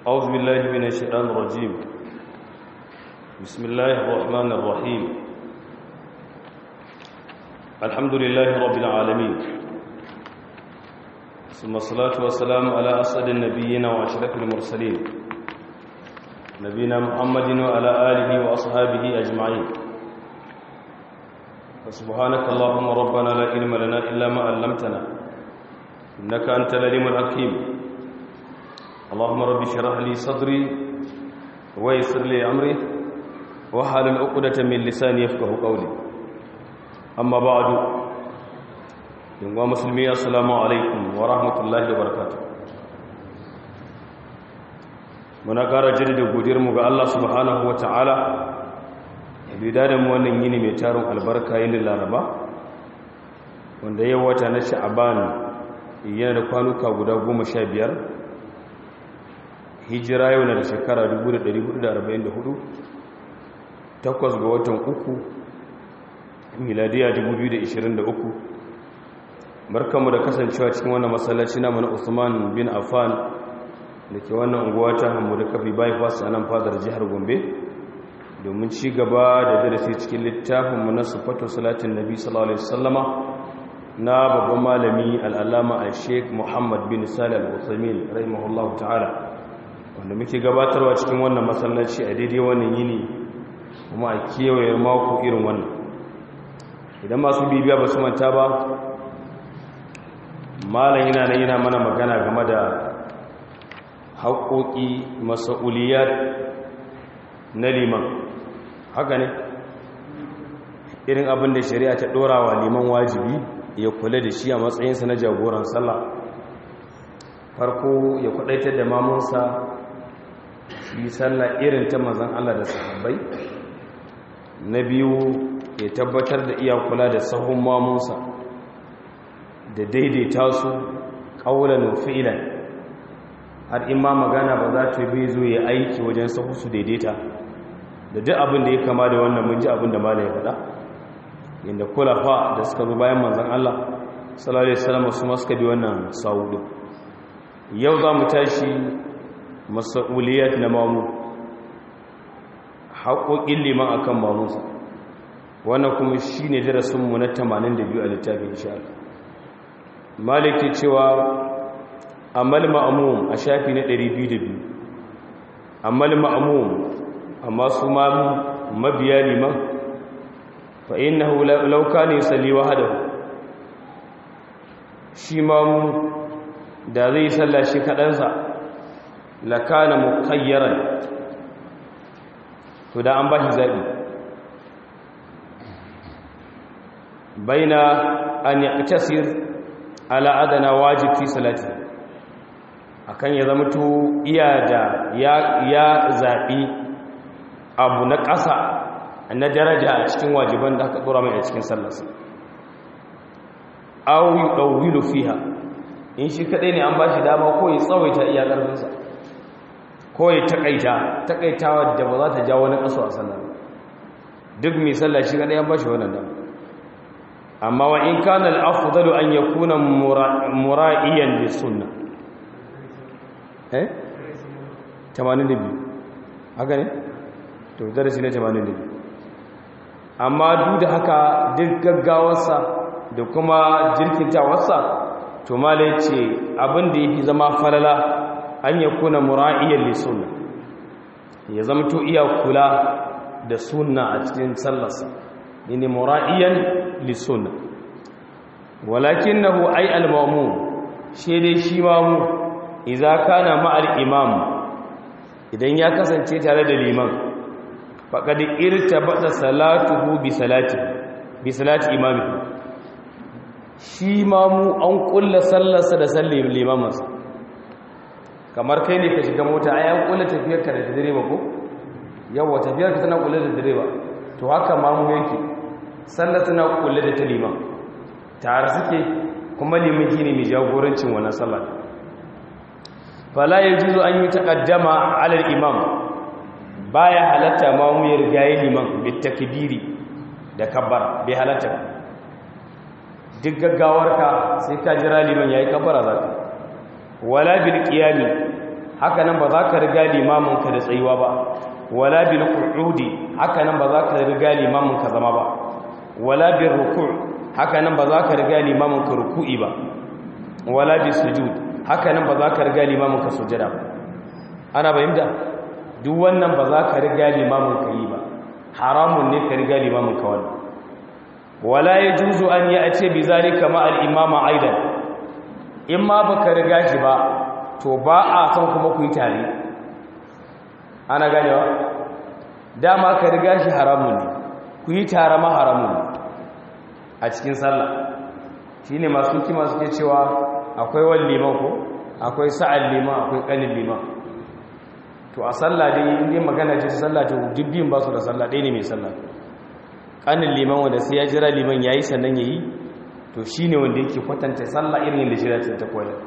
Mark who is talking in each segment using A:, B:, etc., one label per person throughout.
A: أعوذ بالله من الشيطان الرجيم بسم الله الرحمن الرحيم الحمد لله رب العالمين ثم الصلاة والسلام على أسعد النبيين وأشرف المرسلين نبينا محمد وعلى آله وأصحابه أجمعين فسبحانك اللهم ربنا لا علم لنا إلا ما علمتنا إنك أنت العليم الحكيم اللهم رب اشرح لي صدري ويسر لي أمري واحلل عقدة من لساني يفقه قولي أما بعد يا مسلمي السلام عليكم ورحمة الله وبركاته muna ƙara jaddada godiyarmu ga Allah subhanahu wa ta'ala da mu wannan yini mai tarin albarka yin laraba wanda yau wata na sha'aban yana da kwanuka guda goma sha biyar hijira yau na da shekara 1444 takwas ga watan uku miladiya 2023 barkanmu da kasancewa cikin wannan masallaci na mana usman bin affan da ke wannan unguwa ta hamu da kafi bypass a nan fadar jihar gombe domin ci gaba da darasi cikin littafinmu na sufatu salatin nabi sallallahu alaihi wasallama na babban malami al'allama a sheik muhammad bin salih al-usamin rahimahullahu ta'ala wanda muke gabatarwa cikin wannan masallaci a daidai wannan yini kuma a kewaye mako irin wannan idan masu bibiya ba su manta ba malam yana nan yana mana magana game da haƙoƙi masa'uliyar na liman haka ne irin abin da shari'a ta ɗora wa liman wajibi ya kula da shi a matsayinsa na jagoran sallah farko ya kwadaitar da mamunsa yi sallah irin ta mazan Allah da sahabbai na biyu ya tabbatar da iya kula da sahun mamunsa da daidaita su ƙaunar fi'ilan har in ma magana ba za ta bi zo ya aiki wajen sahu su daidaita da duk abin da ya kama da wannan mun ji abin da mala ya faɗa inda kulafa da suka zo bayan manzan Allah sallallahu alaihi wasallam su ma suka bi wannan sawu yau za mu tashi mas'uliyat na mamu haƙoƙin liman akan mamunsa wannan kuma shine darasin mu na 82 a littafin insha Allah maliki cewa amal ma'mum a shafi na 202 amal ma'mum amma su ma mabiya liman fa innahu law kana yusalli wahdahu shi ma mu da zai salla shi kadansa la kana muqayyaran to da an bashi zabi baina an yaqtasir ala adana wajib fi salati akan ya zama to iya da ya ya zabi abu na ƙasa na daraja a cikin wajiban da aka tsora mai a cikin sallarsa aw yuqawwilu fiha in shi kadai ne an ba shi dama ko ya tsawaita iya ƙarfinsa ko ya takaita takaitawa da ba za ta jawo wani ƙaso a sallar duk mai sallah shi kadai an ba shi wannan dama amma wa in kana al-afdalu an yakuna mura'iyan lis sunnah eh 82 haka ne to darasi ne 82 amma duk da haka duk gaggawarsa da kuma jirkintawarsa to malai ce abin da yake zama falala an ya kuna mura'iyyar li sunna ya zama to iya kula da sunna a cikin sallarsa ne mura'iyyan li sunna walakinahu ay al-ma'mum shi dai shi mamu idza kana ma'al imam idan ya kasance tare da liman faƙaɗi irta baɗa salatuhu bi salati bi salati imami shi mamu an ƙulla sallarsa da sallin limamansa kamar kai ne ka shiga mota ai an ƙulla tafiyarka da direba ko yawa tafiyarka tana ƙulla da direba to haka mamu yake sallar tana ƙulla da ta liman tare suke kuma liman ne mai jagorancin wannan sallar fala yajuzu an yi taqaddama ala al-imam baya halatta ma mu yarda yi liman bitakbiri da kabbar bai halatta duk gaggawarka sai ka jira liman yayi kabbara zaka wala bil qiyami haka nan ba za ka riga limaminka da tsayuwa ba wala bil qu'udi haka nan ba za ka riga limaminka zama ba wala bil ruku' haka nan ba za ka riga limaminka ruku'i ba wala bis sujud haka nan ba za ka riga limaminka sujada ba ana bayyana duk wannan ba za ka riga limaminka yi ba haramun ne ka riga limaminka wannan wala yajuzu an ya'ti bi zalika ma al imama aidan in ma baka riga shi ba to ba a son kuma ku yi tare ana ganewa dama ka riga shi haramun ne ku yi tare ma haramun ne a cikin sallah shi ne masu kima suke cewa akwai wani liman ko akwai sa'ad liman akwai ƙanin liman to a sallah dai inda magana ce ta sallah to dubbin ba su da sallah ɗaya ne mai sallah ƙanin liman wanda sai ya jira liman ya yi sannan ya yi to shi ne wanda yake kwatanta sallah irin yadda shirya ta koyar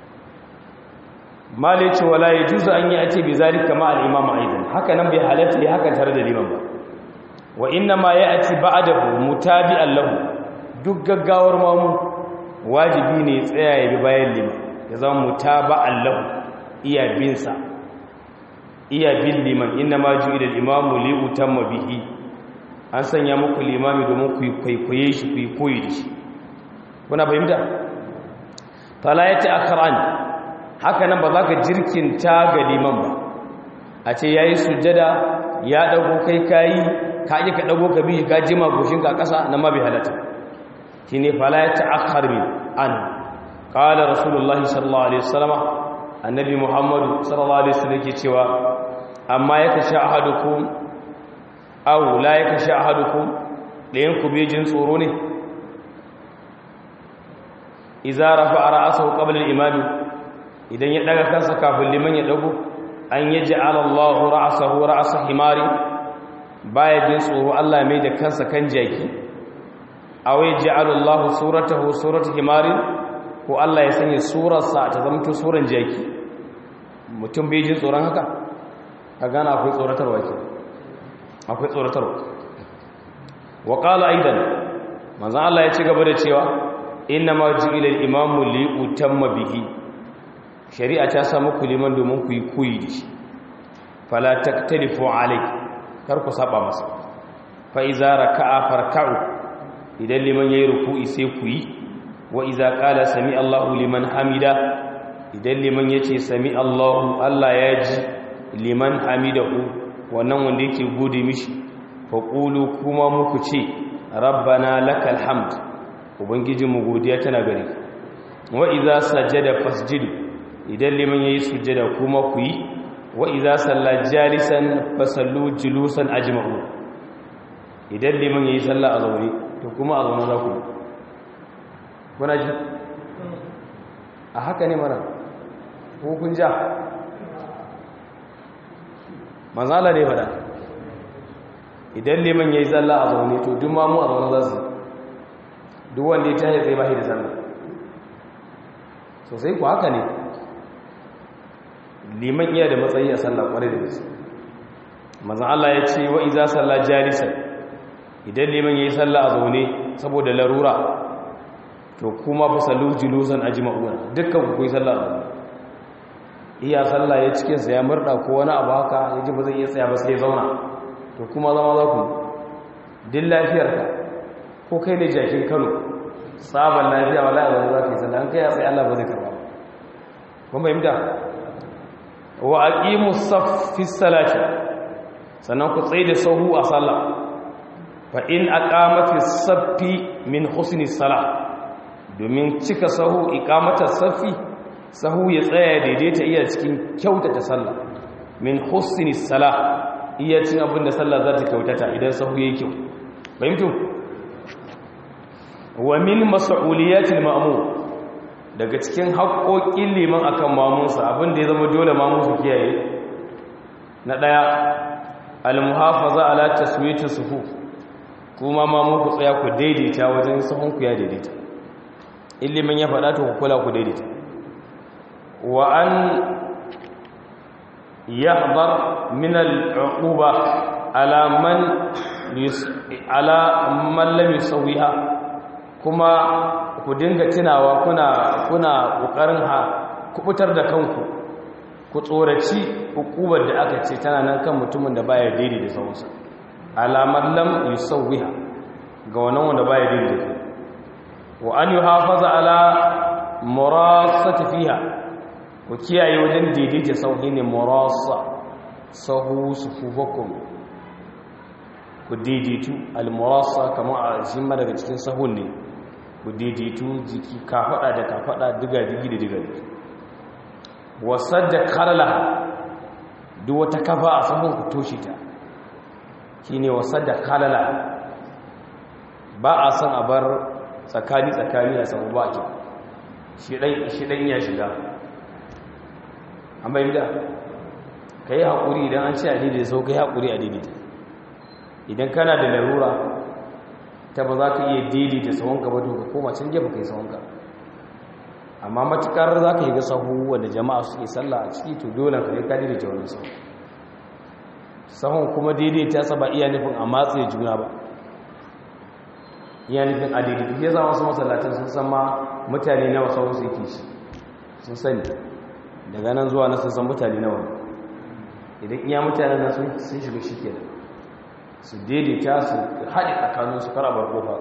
A: mali ce wala ya juzu an yi a ce bi zalika ma al-imam aidan haka nan bai halatta ya haka tare da liman ba wa inna ma ya ati ba'dahu mutabi'an lahu duk gaggawar mamu wajibi ne tsaya ya bi bayan liman ya zama mutaba'an lahu iya bin sa iya bin liman inna ma ju'ila al-imamu li utamma bihi an sanya muku limami domin ku kwaikwaye shi ku koyi da shi kuna fahimta fala yati akran haka nan ba za ka jirkinta ga liman ba a ce ya yi sujjada ya ɗago kai kayi ka yi ka ɗago ka biyu ka jima goshinka a ƙasa na mabi halatta shi ne fala ya ta'akkar min an ƙala rasulullahi sallallahu alaihi wasallama annabi muhammadu sallallahu alaihi wasallam ke cewa amma ya kashe ahadukum aw la ya kashe ahadukum ɗayan ku bai jin tsoro ne iza rafa'a ra'sahu qabla al-imami idan ya daga kansa kafin liman ya dago an yaji alallahu ra'sahu ra'sa himari baya jin tsoro Allah mai da kansa kan jaki aw yaj'alu Allahu suratahu suratu himari ko Allah ya sanya surarsa ta zama suran jaki mutum bai jin tsoron haka ka gana akwai tsoratarwa ke akwai tsoratarwa wa qala aidan manzon Allah ya ci gaba da cewa inna ma ju'ila al-imamu li utamma bihi shari'a ta samu ku liman domin ku yi koyi da shi fala taktalifu alai kar ku saba masa fa iza raka'a farka'u idan liman yayi ruku'i sai ku yi wa iza qala sami Allahu liman hamida idan liman yace sami Allahu Allah ya ji liman hamidahu wannan wanda yake gode mishi fa qulu kuma muku ce rabbana lakal hamd ubangijinmu godiya tana gare wa iza sajada fasjudu idan liman yayi sujjada kuma ku yi wa idza salla jalisan fasallu julusan ajma'u idan liman yayi sallah a zaune to kuma a zaune za ku kuna ji a haka ne mara ko kun ja manzala ne fada idan liman yayi sallah a zaune to duk ma mu a zaune za su duk wanda ya tashi tsaye ba shi da sallah sosai ku haka ne liman iya da matsayi a sallah kwarai da gaske manzon Allah ya ce wa iza salla jalisan idan liman yayi sallah a zaune saboda larura to kuma fa sallu julusan ajma'una dukkan ku yi sallah a zaune iya sallah ya cikin sa ya murda ko wani abu haka yaji ba zai iya tsaya ba sai ya zauna to kuma zama za ku din lafiyarka ko kai ne jakin Kano sabon lafiya wallahi ba za ka yi sallah an kai ya sai Allah ba zai karba kuma fahimta wa aqimu saffi salati sannan ku tsaye da sahu a sallah fa in aqamati saffi min husni salah domin cika sahu iqamata saffi sahu ya tsaya daidaita iya cikin kyautata sallah min husni salah iya cin abin da sallah za ta kyautata idan sahu yayi kyau fahimtu wa min mas'uliyatil ma'mum daga cikin haƙoƙin liman akan mamunsa abinda ya zama dole mamunsa kiyaye na ɗaya almuhafaza ala taswiti sufu kuma mamun ku tsaya ku daidaita wajen sahun ku ya daidaita in liman ya faɗa to ku kula ku daidaita wa an yahdar min al-uquba ala man ala man lam yusawiha kuma ku dinga tunawa kuna kuna kokarin ha kubutar da kanku ku tsoraci hukubar da aka ce tana nan kan mutumin da baya daidai da sahunsa alamar lam yusawwiha ga wannan wanda baya daidai da wa an yuhafaza ala murasati fiha ku kiyaye wajen daidaita sauhi ne murasa sahu sufufakum ku daidaitu al-murasa kamar a jimma daga cikin sahun ne ku daidaitu jiki kafada da kafada diga digi da diga digi wasadda karla duk wata kafa a sahun ku toshe ta shine wasadda karla ba a san a bar tsakani tsakani a sahu ba ke shi dan ya shiga an bayyana ka yi haƙuri idan an ce a daidai sau ka yi haƙuri a daidaita idan kana da larura ta ba za ka iya daidaita sahunka ba to ka koma can gefe ka yi sahunka amma matukar za ka yi ga sahu wanda jama'a suke sallah a ciki to dole ka yi ka daidaita wani sahu sahun kuma daidaita sa ba iya nufin a matsaye juna ba iya nufin a daidaita ya zama wasu masallacin sun san ma mutane nawa sahun su yake shi sun sani daga nan zuwa na sun san mutane nawa idan iya mutane na sun shiga shi kenan su daidaita su haɗe tsakaninsu karabar kofa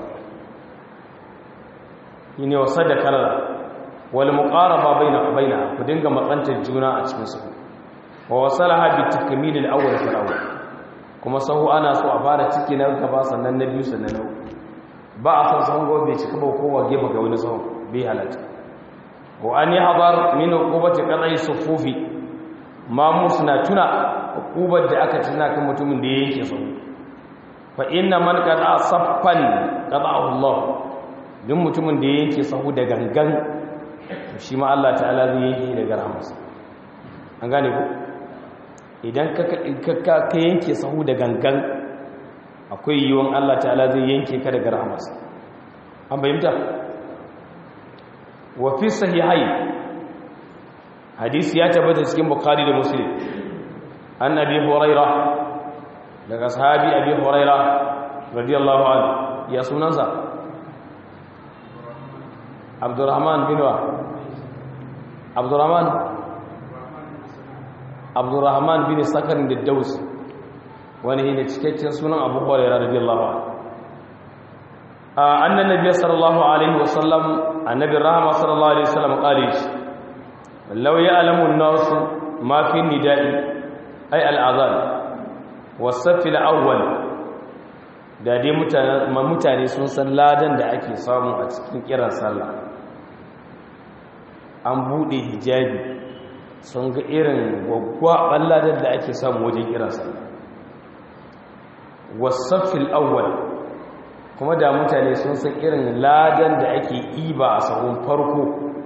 A: yi ne wasa da kalara wani muƙaraba baina baina ku dinga matsantar juna a cikin sahu wa wasala habi takamilil awwal fil awwal kuma sahu ana so a fara ciki na gaba sannan na biyu sannan na uku ba a san sahun gobe cika ba kowa gefe ga wani sahun bai halatta wa an yi habar min uqubati qadai sufufi ma musna tuna uqubar da aka tuna kan mutumin da ya yanke sahu fa inna man qada saffan qada'ahu Allah duk mutumin da ya yanke sahu da gangan shi ma Allah ta'ala zai yanke daga rahmarsa an gane ku idan ka ka yanke sahu da gangan akwai yiwon Allah ta'ala zai yanke ka daga rahmarsa an bayyanta wa fi sahihai hadisi ya tabbata cikin bukhari da muslim annabi hurairah daga sahabi abi huraira radiyallahu anhu ya sunansa abdurrahman bin wa abdurrahman abdurrahman bin sakarin da daus wani ne cikakken sunan abu huraira radiyallahu anhu annan nabiy sallallahu alaihi wasallam annabi rahama sallallahu alaihi wasallam qali law ya'lamu an-nas ma fi nida'i ay al-azan wasafil awwal da dai mutane sun san ladan da ake samu a cikin kiran sallah an bude hijabi sun ga irin gwaggwaban ladan da ake samu wajen kiran sallah wasafil awwal kuma da mutane sun san irin ladan da ake iba a sahun farko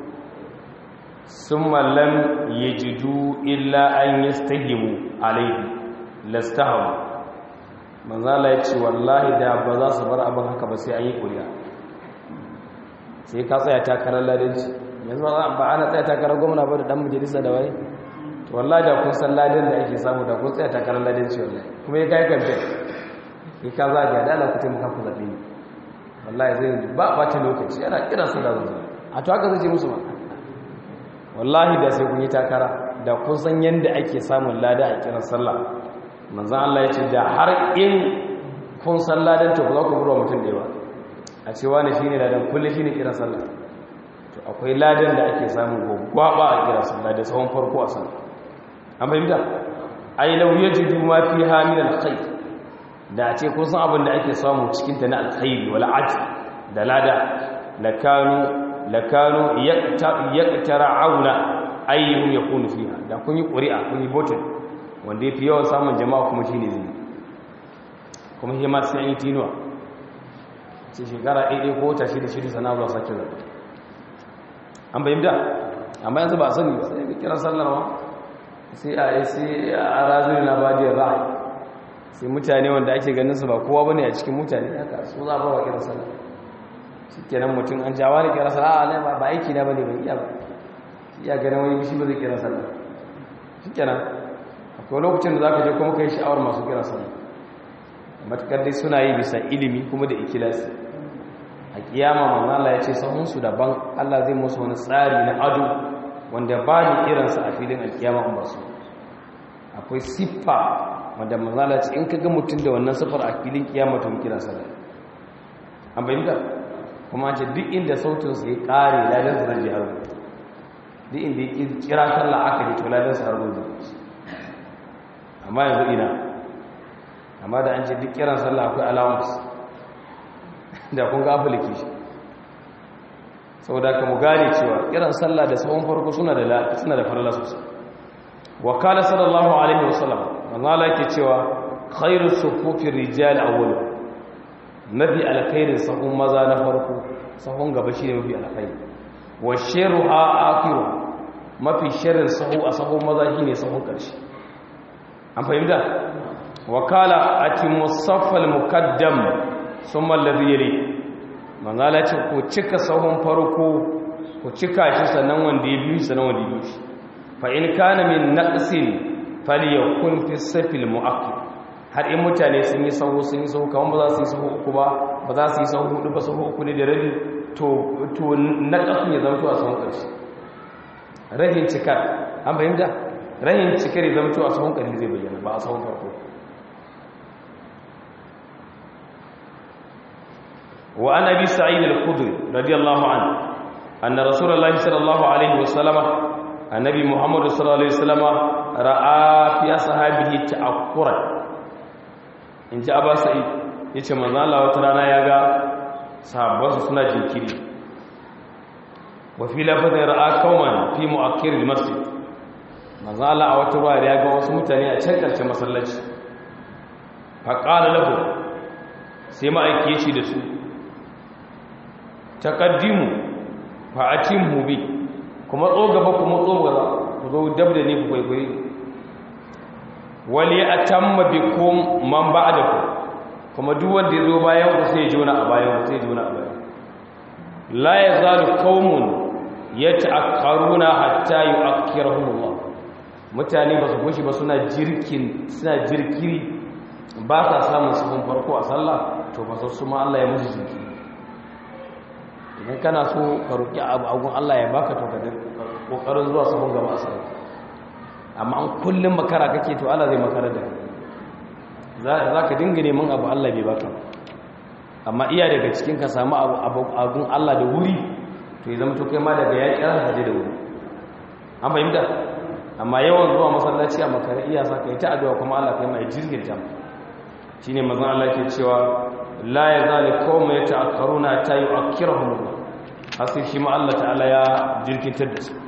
A: sun mallam ya jidu illa an yastahimu alaihi lastahamu manzala ya ce wallahi da ba za su bar abin haka ba sai an yi ƙuri'a sai ka tsaya takarar ladanci yanzu ba ana tsaya takarar gwamna ba da dan majalisa da waye wallahi da kun san ladan da ake samu da kun tsaya takarar ladanci wallahi kuma ya kai kamfe ya ka zaga da ala ku taimaka ku zaɓe ni wallahi zai ba ɓata lokaci yana kira su da zuwa a to haka zai ce musu ba wallahi da sai kun yi takara da kun san yadda ake samun lada a kiran sallah manzan Allah ya ce da har in kun san ladan to ba za ku burwa mutum da yawa a cewa ne shi ne ladan kulle shi ne kiran sallah to akwai ladan da ake samun gwagwaba a kiran sallah da tsawon farko a sallah an fahimta ai lau ya ji duma fi hamil alkhair da a ce kun san abin da ake samu cikin ta na alkhairi wal ajr da lada lakanu lakanu yaqtara'una ayyuhum yakunu fiha da kun yi ƙuri'a kun yi voting wanda yafi yawan samun jama'a kuma shine zai kuma shi ma sai an yi tinuwa ce shekara ɗaiɗai ko wata shida shida sana zuwa sake zaɓe an bayyanta amma yanzu ba sani ba sai ga kira sallarwa sai a yi sai a razuri na bajiyar ra'ayi sai mutane wanda ake ganin su ba kowa bane a cikin mutane haka su za ba wa kira sallar shi kenan mutum an jawa da kira sallar a ba aiki na bane ban iya ba iya ganin wani shi ba zai kira sallar shi kenan akwai lokacin da za ka je kuma ka yi sha'awar masu kira sallar matukar dai suna yi bisa ilimi kuma da ikilasi a kiyama manzala ya ce sahunsu daban allah zai musu wani tsari na ado wanda ba ni irinsa a filin alkiyama in ba su akwai siffa wanda manzala ce in ka ga mutum da wannan siffar a filin kiyama to kira sallah an bayyana kuma ce duk inda sautin su ya kare ladan sa zai harbo duk inda ya kira sallah aka ji to ladan sa harbo zai amma yanzu ina amma da an ce duk kiran sallah akwai allowance da kun ga application saboda ka mu gane cewa kiran sallah da sahun farko suna da suna da farla sosai wa qala sallallahu alaihi wasallam manzo Allah yake cewa khairu sufufi rijal awwal mafi alkhairin sahun maza na farko sahun gaba shine mafi alkhairi wa sharruha akhiru mafi sharrin sahu a sahun maza shine sahun karshe an fahimta wa qala atimu saffal muqaddam thumma alladhi yali manzala ce ku cika sahun farko ku cika shi sannan wanda ya biyu sannan wanda ya biyu shi fa in kana min naqsin falyakun fi safil muakkid har in mutane sun yi sahu sun yi sahu kaman ba za su yi sahu uku ba ba za su yi sahu hudu ba sahu uku ne da rabi to to naqasun ya zama to a sahun karshe rahin cikar an fahimta rahin cikar ya zama to a sahun karshe zai bayyana ba a sahun farko وعن أبي سعيد الخضري رضي الله عنه أن رسول الله صلى الله عليه وسلم النبي محمد صلى الله عليه وسلم رأى في أصحابه تأخرا إن جاء أبا سعيد yace manzo Allah wata rana ya ga sahabbansa suna jinkiri wa fi lafazin ra'a qauman fi mu'akkir al-masjid manzo Allah a wata ruwa ya ga wasu mutane a can karshen masallaci fa qala lahu sai ma'aike shi da su taqaddimu fa atimmu bi kuma tso gaba kuma tso gaba ku zo dab da ni ku kwaikwaye wali atamma bikum man ba'dakum kuma duk wanda ya zo bayan ku sai ya jona a bayan sai ya jona a bayan la yazalu qaumun yata'akkaruna hatta yu'akkirahum Allah mutane ba su goshi ba suna jirkin suna jirkiri ba sa samun sufin farko a sallah to ba su ma Allah ya musu jinkiri idan kana so ka roƙi abu agun Allah ya baka to ka kokarin zuwa sahun gaba a sallah amma an kullum makara kake to Allah zai makara da za ka dinga neman abu Allah bai baka amma iya daga cikin ka samu abu agun Allah da wuri to ya zama to kai ma daga ya kira ka da wuri an fahimta amma yawan zuwa masallaci a makara iya sa ka yi ta addu'a kuma Allah kai mai jirgin shine manzon Allah ke cewa la yazali qawma yata'akkaruna ta yu'akkirahum Allah hasi shi ma Allah ta'ala ya jirkitar da su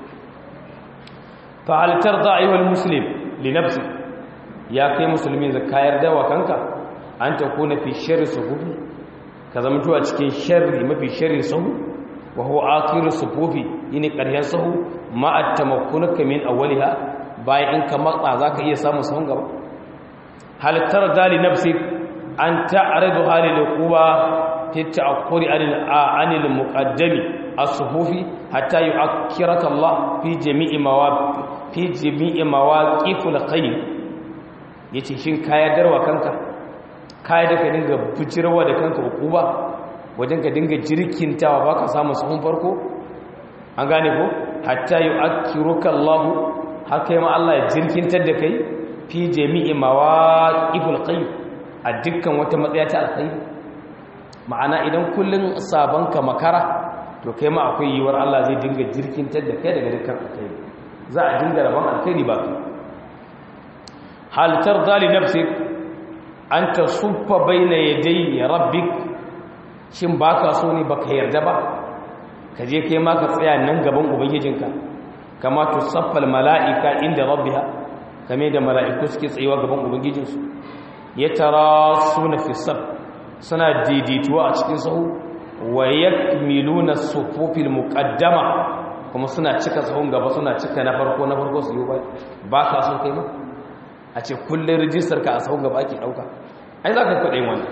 A: fa hal tarda ayyuhal muslim li nafsi ya kai musulmi da kayar da kanka an ta kuna fi sharri sufufi ka zama to a cikin sharri mafi sharri sahu wa huwa akhiru sufufi yini ƙarshen sahu ma at-tamakkunuka min awwaliha bayan in ka matsa zaka iya samun sahun gaba hal tarda li nafsi an ta'ridu halil quba fi ta'akkuri anil anil muqaddami as-sufufi hatta yu'akkiraka Allah fi jami'i mawaqif fi jami'i mawaqifil khayr yace shin kaya darwa kanka kaya da ka dinga bujirwa da kanka quba wajen ka dinga jirkintawa baka samu sahun farko an gane ko hatta yu'akkiruka Allah haka ma Allah ya jirkintar da kai fi jami'i mawaqifil khayr a dukkan wata matsaya ta alkhairi ma'ana idan kullun sabanka makara to kai ma akwai yiwuwar Allah zai dinga jirkintar da kai daga dukkan alkhairi za a dinga rabon alkhairi ba ka hal tarda li nafsik an tasuffa baina yaday rabbik shin baka so ne baka yarda ba ka je kai ma ka tsaya nan gaban ubangijinka kama tusaffal mala'ika inda rabbiha kame da mala'iku suke tsayuwa gaban ubangijinsu ya tara suna fi sab suna daidaituwa a cikin sahu wa yakmiluna sufufil muqaddama kuma suna cika sahun gaba suna cika na farko na farko su yi ba ba ka so kai ma a ce kullun rijistar ka a sahun gaba ake dauka ai za ka kwaɗe wani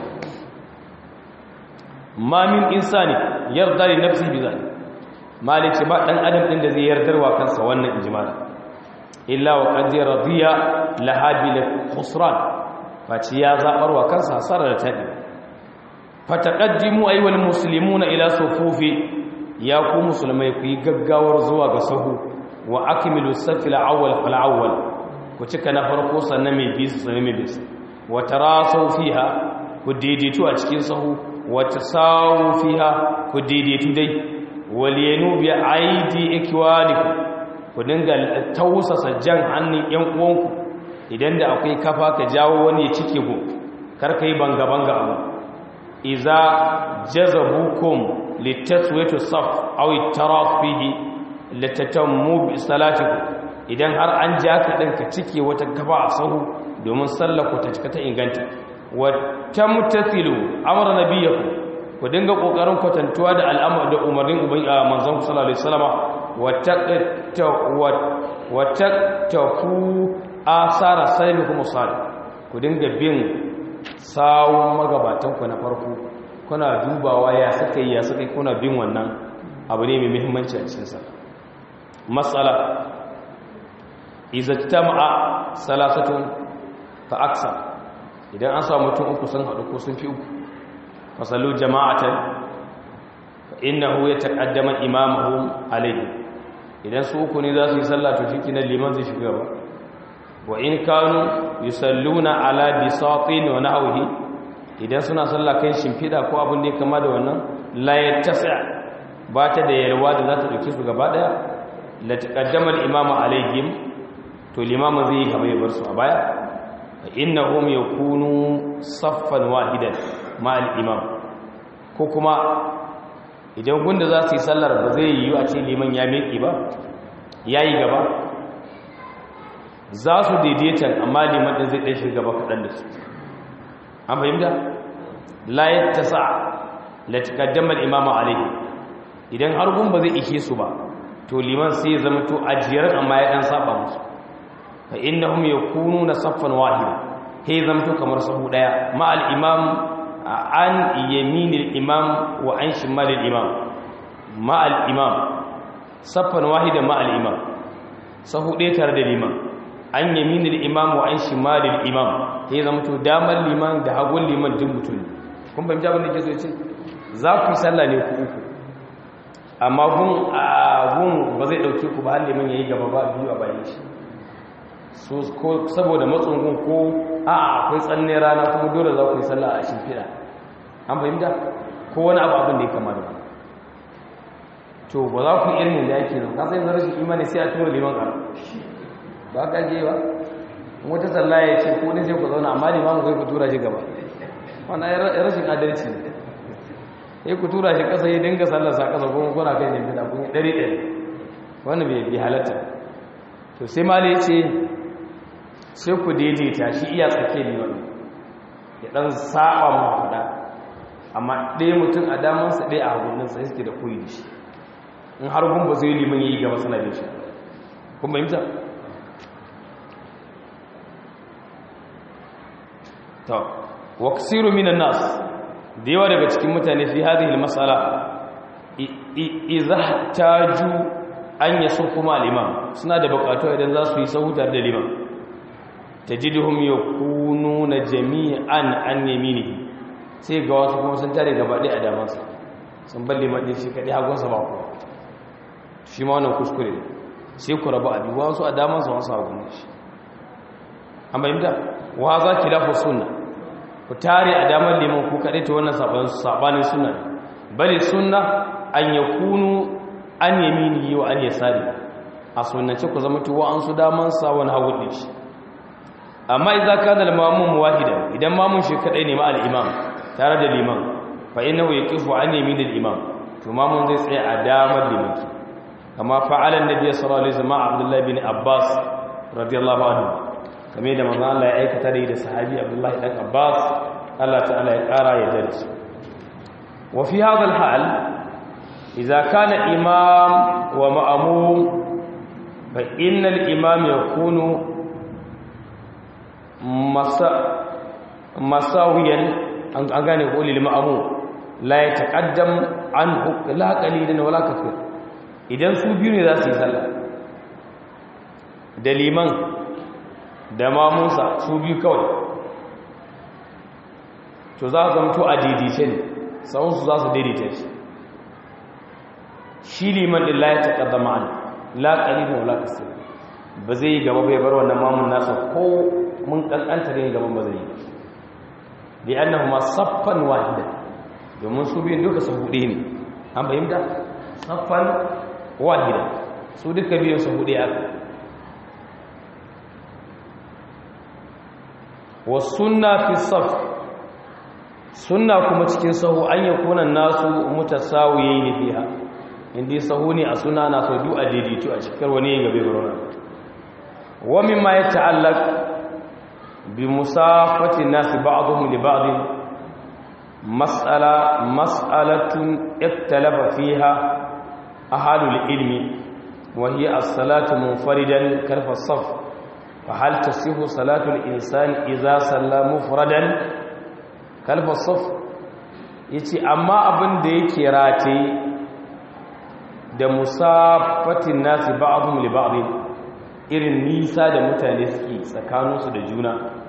A: ma min insani yarda li nafsi bi zalik malici ba dan adam din da zai yardarwa kansa wannan injimala illa wa qad radiya laha bil khusran faci ya zaɓarwa kansa hasarar da taɗi fataƙaddimu aiwal musulmuna ila sufufi ya ku musulmai ku yi gaggawar zuwa ga sahu wa akmilu safil awwal fal awwal ku cika na farko sannan mai bisu sannan mai bisu wa tarasu fiha ku daidaitu a cikin sahu wa tasawu fiha ku daidaitu dai wal yanu bi aidi ikwanikum ku dinga tausasa jan hannun yan uwanku idan da akwai kafa ka jawo wani ya cike ku kar ka yi banga banga abu iza jazabukum litaswiyatu saf aw ittaraf fihi latatammu bi salatikum idan har an ja ka din ka cike wata kafa a sahu domin sallar ku ta cika ta inganta wa tamtathilu amra nabiyakum ku dinga kokarin kwatantuwa da al'amari da umarnin uban manzon sallallahu alaihi wasallam wa taqta wa taqtafu asara salimikum salih ku dinga bin sawun magabatanku na farko kuna dubawa ya suka yi ya suka yi kuna bin wannan abu ne mai muhimmanci a cikinsa matsala izattama'a salasatun fa aksa idan an samu mutum uku sun haɗu ko sun fi uku fasalu jama'atan fa innahu yataqaddama imamuhum alayhi idan su uku ne za su yi sallah to shi kinan liman zai shiga ba wa in kanu yusalluna ala bisatin wa nahwihi idan suna sallah kan shimfida ko abin da ya kama da wannan la yattasi ba ta da yalwa da za ta dauke su gaba daya la taqaddama al-imam alaihim to limama zai yi gaba ya bar su a baya fa innahum yakunu saffan wahidan ma al-imam ko kuma idan gunda za su yi sallar ba zai yi a ce liman ya miƙe ba yayi gaba za su daidaita amma liman ɗin zai ɗan shiga gaba kaɗan da su an fahimta layar ta sa latikaddamar imama alaihi idan har gun ba zai ishe su ba to liman sai ya zama to ajiyar amma ya ɗan saba musu fa inna hum yakunu na saffan wahida sai zama to kamar sahu ɗaya ma al-imam an yaminil imam wa an shimalil imam ma al-imam saffan wahida ma al-imam sahu ɗaya tare da liman an yaminil imam wa an shimalil imam sai zama to damar liman da hagun liman din mutum kun fahimta abin da ke so ce za ku yi sallah ne ku uku amma gun gun ba zai dauke ku ba har liman yayi gaba ba biyu a bayan shi so ko saboda matsun gun ko a akwai tsanne rana kuma dole za ku yi sallah a shimfiɗa an fahimta ko wani abu abin da ya kama da wani to ba za ku irin da yake zama kasan yanzu rashin imani sai a tura liman ƙara ba ka je ba wata sallah ya ce ko ne sai ku zauna amma limamu kai ku tura shi gaba wannan ya rashin adalci ne sai ku tura shi ƙasa ya dinga sallar sa ƙasa kuma kuna kai ne bida kun ɗari ɗari wannan bai bi halatta to sai mali ya ce sai ku daidaita shi iya tsake ne wani ya ɗan saba mu faɗa amma ɗaya mutum a damansa ɗaya a haguninsa ya suke da koyi da shi in har gun ba zai liman yi gaba suna bin shi kun fahimta to wa kasiru minan nas da yawa daga cikin mutane fi hadhihi almas'ala idza taju an yasufu ma al-imam suna da bukatu idan za su yi sahutar da liman tajiduhum yakununa jami'an an yaminihi sai ga wasu kuma sun tare gaba ɗaya a damansa sun balle maɗin shi kaɗai hagunsa ba ku shi ma wannan kuskure ne sai ku rabu a biyu wasu a damansa wasu hagun shi an bayyanta wa za ki lafa suna ku tare a damar liman ku kaɗai ta wannan saɓanin suna ne bali suna an ya kunu an yamini yi wa an ya sari a sunance ku zama tuwa an su damansa wani hagun ɗin shi amma idan ka da mamun wahida idan mamun shi kaɗai ne ma al'imam tare da liman fa innahu yaqifu an yaminil imam to mamun zai tsaya a damar limanki kama fa'ala annabi sallallahu alaihi wasallam abdullah bin abbas radiyallahu anhu kame da manzon Allah ya aikata da da sahabi abdullah dan abbas Allah ta'ala ya kara ya dare su wa fi hadha al-hal idza kana imam wa ma'mum fa innal imam yakunu masa masawiyan an gane ko lil ma'mum la yataqaddam anhu la qalilan wala kathir idan su biyu ne za su yi sallah da liman da mamunsa su biyu kawai to za su zamto a daidaice ne sauransu za su daidaita shi shi liman din la yataqaddama an la qalilun wala kasir ba zai gaba bai bar wannan mamun nasa ko mun kankanta ne gaban ba zai yi bi annahuma saffan wahida domin su biyun duka su hude ne an fahimta saffan wahida su duka biyun su hude aka wa sunna fi saf sunna kuma cikin sahu an yakuna nasu mutasawiyin fiha indi sahu ne a suna na so du a daidaitu a cikin wani gabe barona wa mimma yata'allaq bi musafati nasi ba'dhum li ba'd mas'ala mas'alatun iktalafa fiha ahlul ilmi wa hiya as-salatu munfaridan kalfa as-saf fa hal tasihu salatu al-insan idza salla mufradan kalfa as-saf yace amma abin da yake rataye da musafatin nasi ba'dhum li ba'd irin nisa da mutane suke tsakaninsu da juna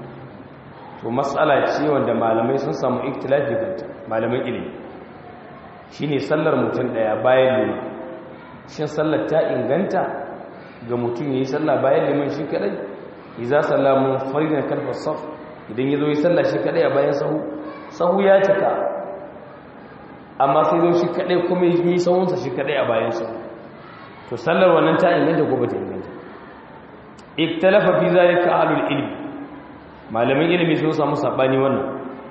A: to matsala ce wanda malamai sun samu ikhtilafi kanta malaman ilimi shine sallar mutum daya bayan liman shin sallar ta inganta ga mutum yayi sallah bayan liman shi kadai idza sallamu faridan kalfa saf idan yazo yi sallah shi kadai a bayan sahu sahu ya cika amma sai zo shi kadai kuma yi sahunsa shi kadai a bayan sahu to sallar wannan ta inganta ko bata inganta iktalafa fi zalika ahlul ilm malamin ilimi sun samu sabani wannan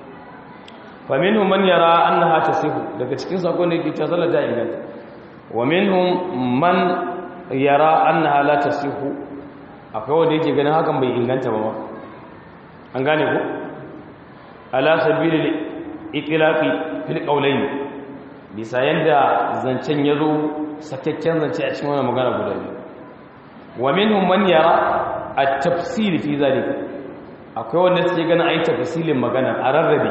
A: fa minhum man yara annaha tasihu daga cikin sakon da yake cewa sallar ta inganta wa minhum man yara annaha la tasihu akwai wanda yake ganin hakan bai inganta ba an gane ko ala sabilil itlaqi fil qawlayn bisa yanda zancen yazo sakakken zance a cikin wannan magana guda biyu wa minhum man yara at-tafsil fi zalika akwai wanda suke ganin ayi tafsilin magana a rarrabe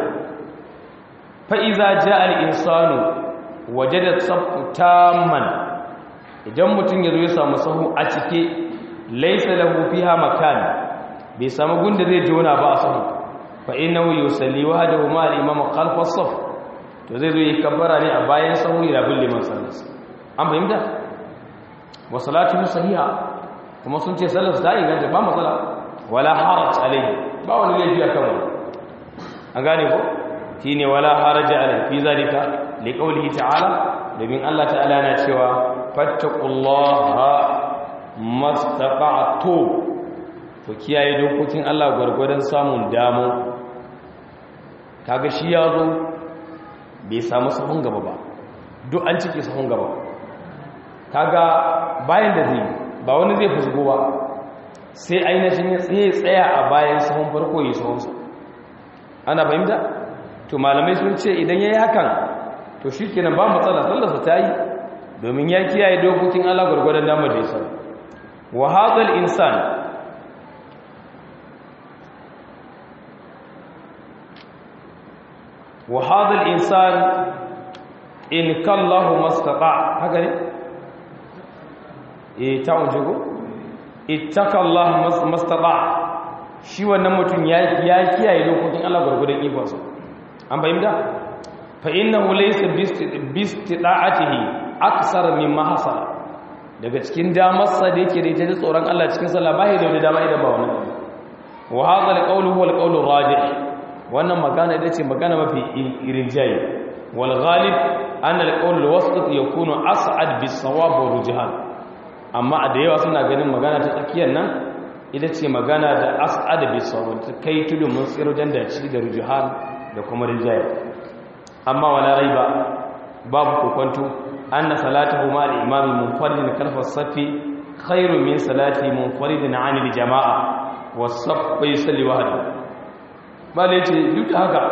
A: fa iza jaa al-insanu wajada safu tamman idan mutum yazo ya samu sahu a cike laysa lahu fiha makan bai samu gunda zai jona ba a sahu fa innahu yusalli wahdahu ma al-imam khalfa as-saf to zai zo yi kabbara ne a bayan sahu ya bin liman sallallahu an fahimta wa salatu sahiha kuma sun ce sallar ta inganta ba matsala wala haraj alai ba wani laifi a kan wani an gane ko shi ne wala haraj alai fi zalika li qawlihi ta'ala domin Allah ta'ala na cewa fattaqullaha mastaqa'tu to kiyaye dokokin Allah gurgurdan samun damo kaga shi ya zo bai samu sahun gaba ba duk an cike sahun gaba kaga bayan da zai ba wani zai fusgo ba sai ainihin ya tsaye tsaya a bayan sahun farko yi sahunsa ana fahimta to malamai sun ce idan ya yi hakan to shi kenan ba matsala sallarsa ta yi domin ya kiyaye dokokin allah gwargwadon damar da ya sa wa hadal insan wa hadal insan in kallahu mastata haka ne e ta wuje ko ittakallahu mastata shi wannan mutum ya ya kiyaye dokokin Allah gurgurdan ikonsa an bayyana fa innahu laysa bistida'atihi aksar mimma hasala daga cikin damarsa da yake da ita da tsoron Allah cikin sallah ba da dama idan ba wannan wa hadha alqawlu huwa alqawlu rajih wannan magana ita ce magana mafi irinjayi wal ghalib an alqawlu alwasat yakunu as'ad bis-sawab wa rujhan amma da yawa suna ganin magana ta tsakiyar nan ita ce magana da as'ada bi sawab ta kai tudu mun tsiro dan dace da rujuhan da kuma rijaya amma wala raiba babu kokonto anna salatuhu ma al-imam munfaridin kalfa as-safi khairu min salati munfaridin 'an al-jama'a was-saff yusalli wahdahu bale ce duk da haka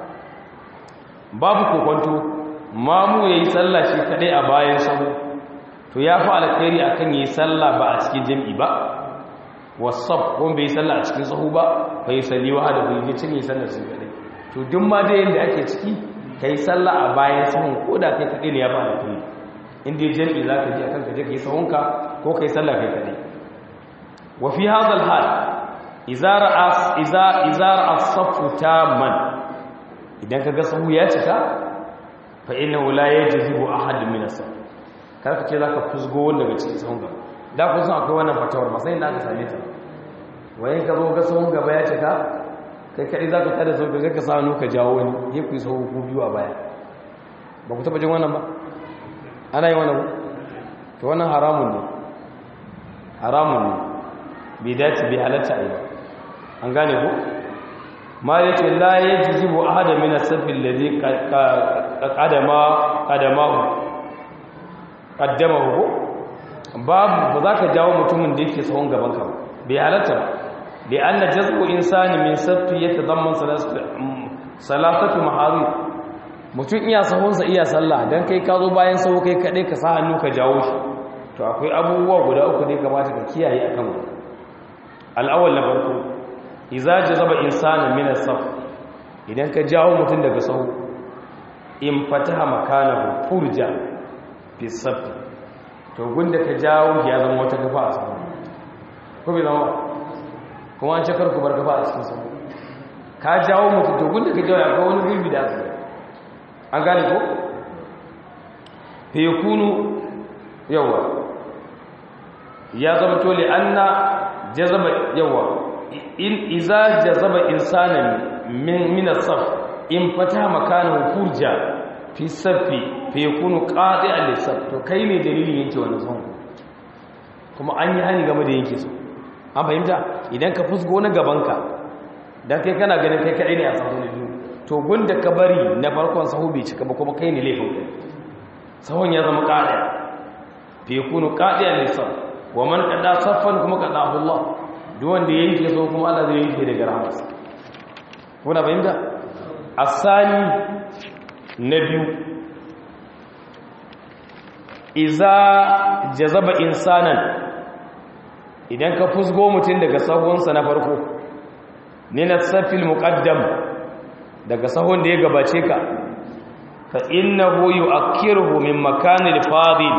A: babu kokonto mamu yayi sallah shi kadai a bayan sahu to ya fi alkhairi akan yi sallah ba a cikin jami'i ba wasaf ko bai sallah a cikin sahu ba bai salli wa da bai yi cinye sallar su kadai to duk ma da yanda ake ciki kai sallah a bayan sahun ko da kai kadai ne ya fi alkhairi in dai jami'i za ka ji akan ka je kai sahunka ko kai sallah kai kadai wa fi hadha al-hal idza ra'a idza idza ra'a as-saffu tamman idan kaga sahu ya cika fa innahu la yajibu ahad min as-saff karka ce za ka fusgo wanda daga cikin sahun gaba da ku san akwai wannan fatawar ba sai da aka same ta wayan ka zo ga sahun gaba ya cika kai kai za ka tada sau ka sa hannu ka jawo wani ya ku yi sahu ku biyu a baya ba ku taba jin wannan ba ana yi wannan to wannan haramun ne haramun ne bai dace bai halatta a yi an gane ku ma ya ce la ya ji jibo a hada mina sabbin da zai kaddama ko babu ba za ka jawo mutumin da yake tsawon gaban ka bai halatta ba da an na jazbo insani min saffi ya tazamman salatatu mahari mutum iya sahunsa iya sallah don kai ka zo bayan saho kai kaɗai ka sa hannu ka jawo shi to akwai abubuwa guda uku ne kamata ka kiyaye a kan al'awal na farko iza jazaba insani min saf idan ka jawo mutum daga saho in fataha makanahu furja fi saffi to gunda ka jawo ya zama wata kafa a sahu ko bai zama kuma an ce karku bar kafa a cikin sahu ka jawo mutum to gunda ka jawo ya kawo wani gurbi da aka an gane ko fa yakunu yawa ya zama to li anna jazaba yawa in iza jazaba insanan min min as-saf in fata makanahu furja fi safi fa yakunu qati'an lis-saf to kai ne dalilin yanke wannan son kuma an yi hani game da yanke su an fahimta idan ka fusgo na gabanka dan kai kana ganin kai kadai ne a sahu ne biyu to gunda ka bari na farkon sahu bai cika ba kuma kai ne laifin kai sahun ya zama qati'a fa yakunu qati'an lis-saf wa man qada saffan kuma qadahu Allah duk wanda yanke so kuma Allah zai yanke daga rahmarsa kuna fahimta asani na biyu iza jazaba insanan idan ka fusgo mutum daga sahunsa na farko ne na safil muqaddam daga sahun da ya gabace ka fa innahu yu'akkiruhu min makanil fadil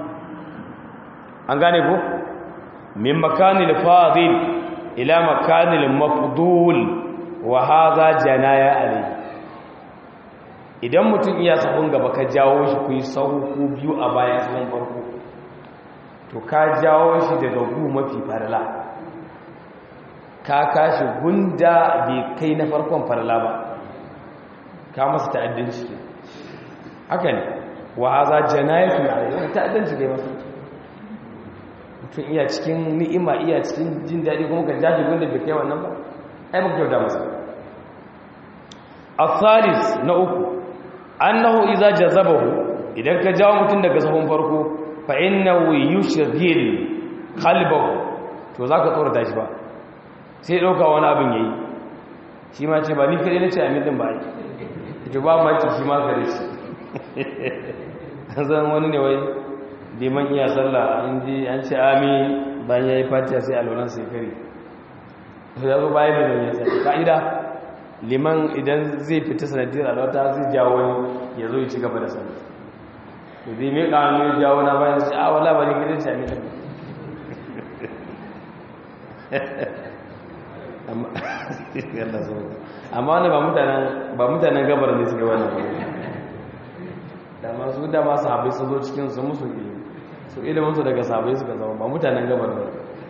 A: an gane ko min makanil fadil ila makanil mafdul wa hadha janaya alayhi idan mutum iya sahun gaba ka jawo shi ku yi sahu ku biyu a bayan sahun farko to ka jawo shi daga gu mafi farla ka kashi gunda bai kai na farkon farla ba ka masa ta'addanci ke haka ne wa haza janayatu alayhi ta'addanci kai masa mutum iya cikin ni'ima iya cikin jin daɗi kuma ka jashi gunda bai kai wannan ba ai baka kyauta masa الثالث na uku annahu idza jazabahu idan ka jawo mutum daga sahun farko fa innahu yushghil qalbahu to zaka tsorata shi ba sai dauka wani abin yayi shi ma ce ba ni kare nace amin din ba to ba ma ce shi ma kare shi zan wani ne wai liman iya sallah an ji an ce amin bayan yayi fatiha sai alwalan sai kare to yazo bayan ne ya sai ka'ida liman idan zai fita sanadiyar alwata zai jawo ya zo ya ci gaba da sani zai mai ƙanu ya jawo na bayan su a wala bari gidan sami ta amma wani ba mutanen gabar ne suka wannan da masu da masu haɓe su zo cikin su musu ilimi su iliminsu daga sabai suka zama ba mutanen gabar ne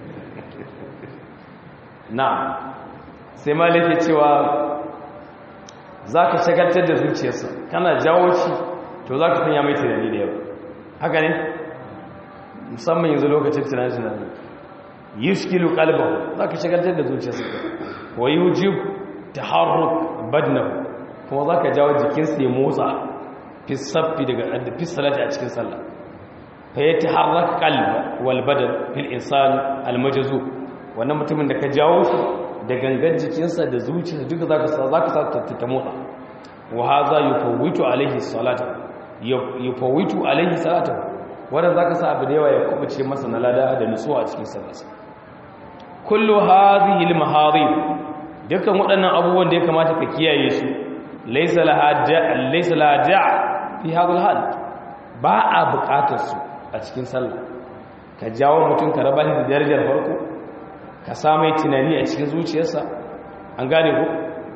A: na sai malike cewa za ka shagaltar da zuciyarsa kana jawo shi to za ka sanya mai tunani da yawa haka ne musamman yanzu lokacin tunani-tunani yi shikilu kalbahu za ka shagaltar da zuciyarsa wa yi hujib ta harruk badnahu kuma za ka jawo jikinsa ya motsa fisaffi daga fisalati a cikin sallah fa ya ta harraka kalba walbadar fil insan almajazu wannan mutumin da ka jawo shi da gangan jikinsa da zuciya duka za ka sa ta motsa wa haza yufawwitu alaihi salata yufawwitu alaihi salata wannan zaka sa abu da yawa ya kubuce masa na lada da nutsuwa a cikin sallarsa kullu hadhihi almaharim dukan waɗannan abubuwan da ya kamata ka kiyaye su laysa laha laysa laha fi hadha hal ba a buƙatar su a cikin sallah ka jawo mutum ka raba shi da darajar farko ka samai tunani a cikin zuciyarsa an gane ku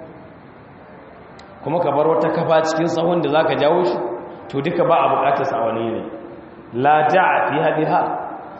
A: kuma ka bar wata kafa cikin sahun da za ka jawo shi to duka ba a bukatarsa a wani yanayi la ja'a fi hadiha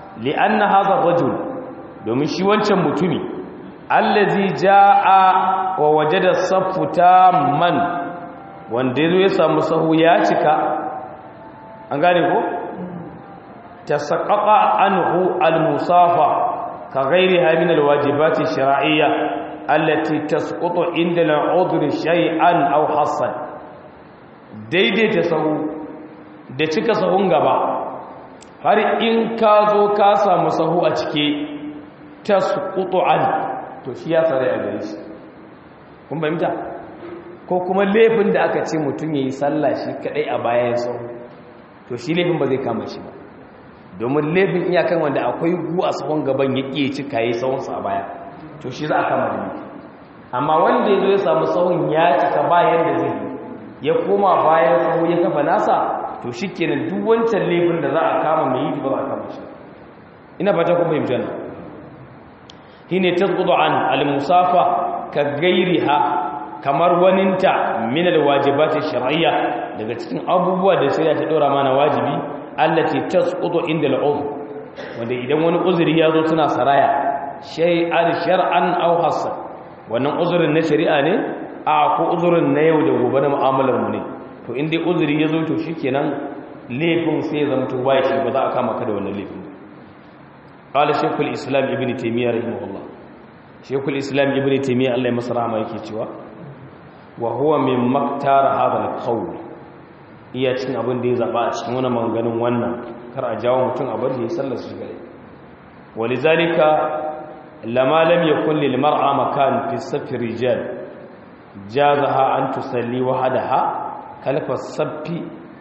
A: li'anna hadha ar-rajul domin shi wancan mutumi allazi jaa wa wajada saffu tamman wanda yazo ya samu sahu ya cika an gane ko tasaqqaqa anhu al-musafa ka ghayriha min al-wajibati ash-shar'iyya allati tasqutu inda al-'udri shay'an aw hassan daidaita sahu da cika sahun gaba har in ka zo ka samu sahu a cike tasqutu an to shi ya tsare a gare shi kun fahimta ko kuma laifin da aka ce mutum yayi sallah shi kadai a bayan sahu to shi laifin ba zai kama shi ba domin laifin iyakan wanda akwai gu a sahun gaban ya ƙiye cika yayi sahunsa a baya to shi za a kama da laifi amma wanda ya zo ya samu sahun ya cika bayan da zai ya koma bayan sahu ya kafa nasa to shi kenan duk wancan laifin da za a kama mai yi ba za a kama shi ina fata kuma yi jana hine tasqutu an al-musafa ka gairiha kamar waninta min al-wajibati shar'iyya daga cikin abubuwa da shari'a ta dora mana wajibi allati tasqutu inda al-udhr wanda idan wani uzuri ya zo tana saraya shay'an shar'an aw hasan wannan uzurin na shari'a ne a ko uzurin na yau da gobe na mu'amalar mu ne to inda uzuri ya zo to shikenan laifin sai ya zama to bai shi ba za a kama ka da wannan laifin qala shaykhul islam ibn taymiyyah rahimahullah shaykhul islam ibn taymiyyah Allah ya masa rahama yake cewa wa huwa min maktara hadha al-qawl iya cin abin da ya zaba a cikin wannan maganganun wannan kar a jawo mutum a bar ya sallar shi gare walizalika lama lam yakun lil mar'a makan fi safi rijal jazaha an tusalli wahdaha kalfa safi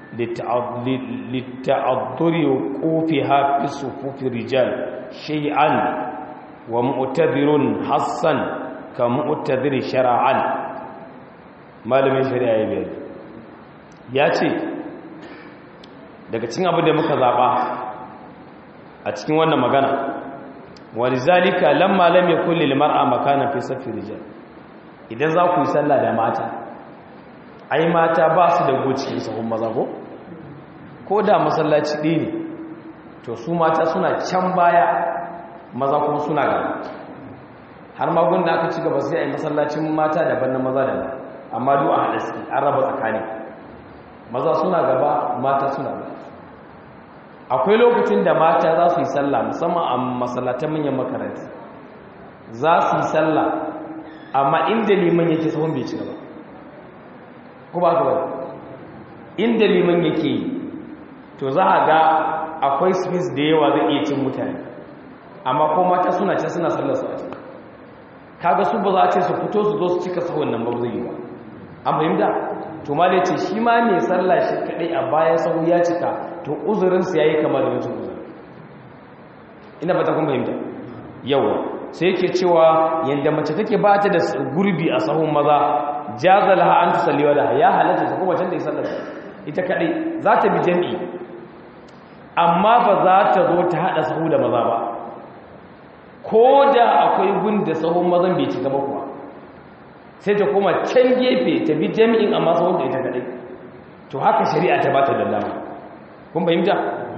A: للتعذر وقوفها في صفوف الرجال شيئا ومؤتذر حصا كمؤتذر شرعا malamin shari'a ya biyar ya ce daga cikin abin da muka zaɓa a cikin wannan magana wani zalika lamma lam yakun lil mar'a makana fi safi rijal idan za ku yi sallah da mata ai mata ba su da goci sahun maza ko ko da masallaci ɗaya ne to su mata suna can baya maza kuma suna gaba har magun da aka ci gaba sai a yi masallacin mata daban na maza daban amma duk a haɗa suke an raba tsakani maza suna gaba mata suna gaba akwai lokacin da mata za su yi sallah musamman a masallatan manyan makarantu za su yi sallah amma inda liman yake sahun bai ci gaba ko ba ka ba inda liman yake yi to za a ga akwai space da yawa zai iya cin mutane amma ko mata suna ce suna sallar su a ciki kaga su ba za a ce su fito su zo su cika sahun nan ba zai yi ba an fahimta to ma ce shi ma mai sallah shi kadai a bayan sahu ya cika to uzurinsa ya yi kama da wancan uzurin ina fata kun fahimta yawa sai yake cewa yadda mace take ba ta da gurbi a sahun maza jazalaha an tusalliwa da ya halatta ta kuma can da sallar ita kadai za ta bi jami'i amma ba za ta zo ta hada sahu da maza ba ko da akwai gun da sahun mazan bai cika ba kuwa sai ta koma can gefe ta bi jami'in amma sahun da ita kadai to haka shari'a ta ba ta da dama kun fahimta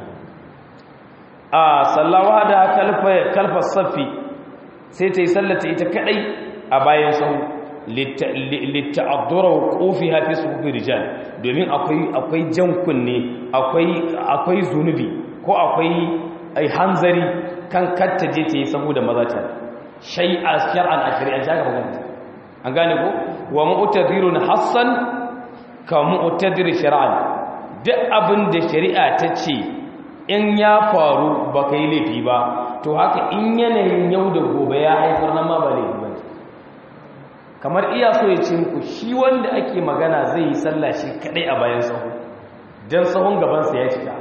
A: a sallawa da kalfar safi sai ta yi sallata ita kadai a bayan sahu litta'addura kofi hafi su hufi rijal domin akwai jan kunne akwai zunubi ko akwai hanzari kan katta je ta yi saboda maza ta shai a shar'an a shari'an shaka maganta an gane ko wa mu'tadirun hassan ka mu'tadir shar'an duk abin da shari'a ta ce in ya faru baka yi laifi ba to haka in yanayin yau da gobe ya haifar na ma ba laifi ba kamar iya so ya ce muku shi wanda ake magana zai yi sallah shi kadai a bayan sahu don sahun gabansa ya cika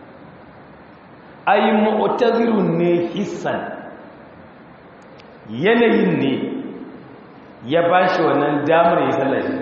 A: ai mu'tazirun ne hissan yanayin ne ya ba shi wannan damar ya sallah shi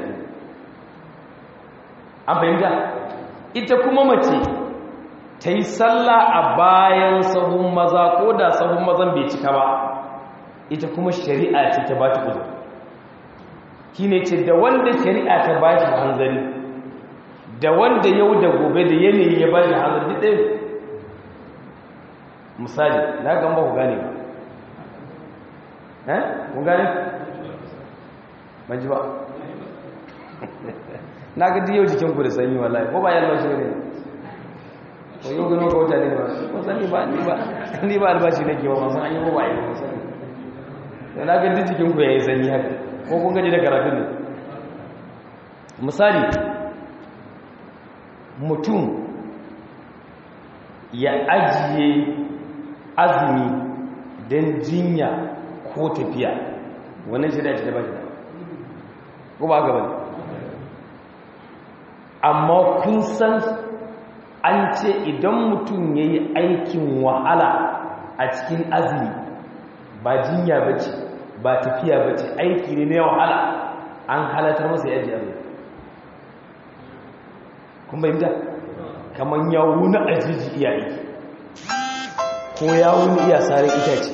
A: an fahimta ita kuma mace ta yi sallah a bayan sahun maza ko da sahun mazan bai cika ba ita kuma shari'a ce ta ba ta uzuri shi ne ce da wanda shari'a ta ba shi hanzari da wanda yau da gobe da yanayi ya ba shi hanzari ɗaya misali na ga ba ku gane ba eh kun gane ban ji ba na ga yau jikin ku da sanyi wallahi ko ba yalwa shi ne ko yau gano ka wuta ne ba ko sani ba ni ba ni ba albashi nake ba masu an yi ko ba yi ba sani na ga jikin ku yayi sanyi haka ko kun gaji da karatu ne misali mutum ya ajiye azumi don jinya ko tafiya wannan shi da shi da ba shi da ko ba gaba amma kun san an ce idan mutum ya yi aikin wahala a cikin azumi ba jinya ba ce ba tafiya ba ce aiki ne na wahala an halatar masa yaji azumi kun bayyanta kamar ya wuni a jiji iya aiki ko ya wuni iya sare itace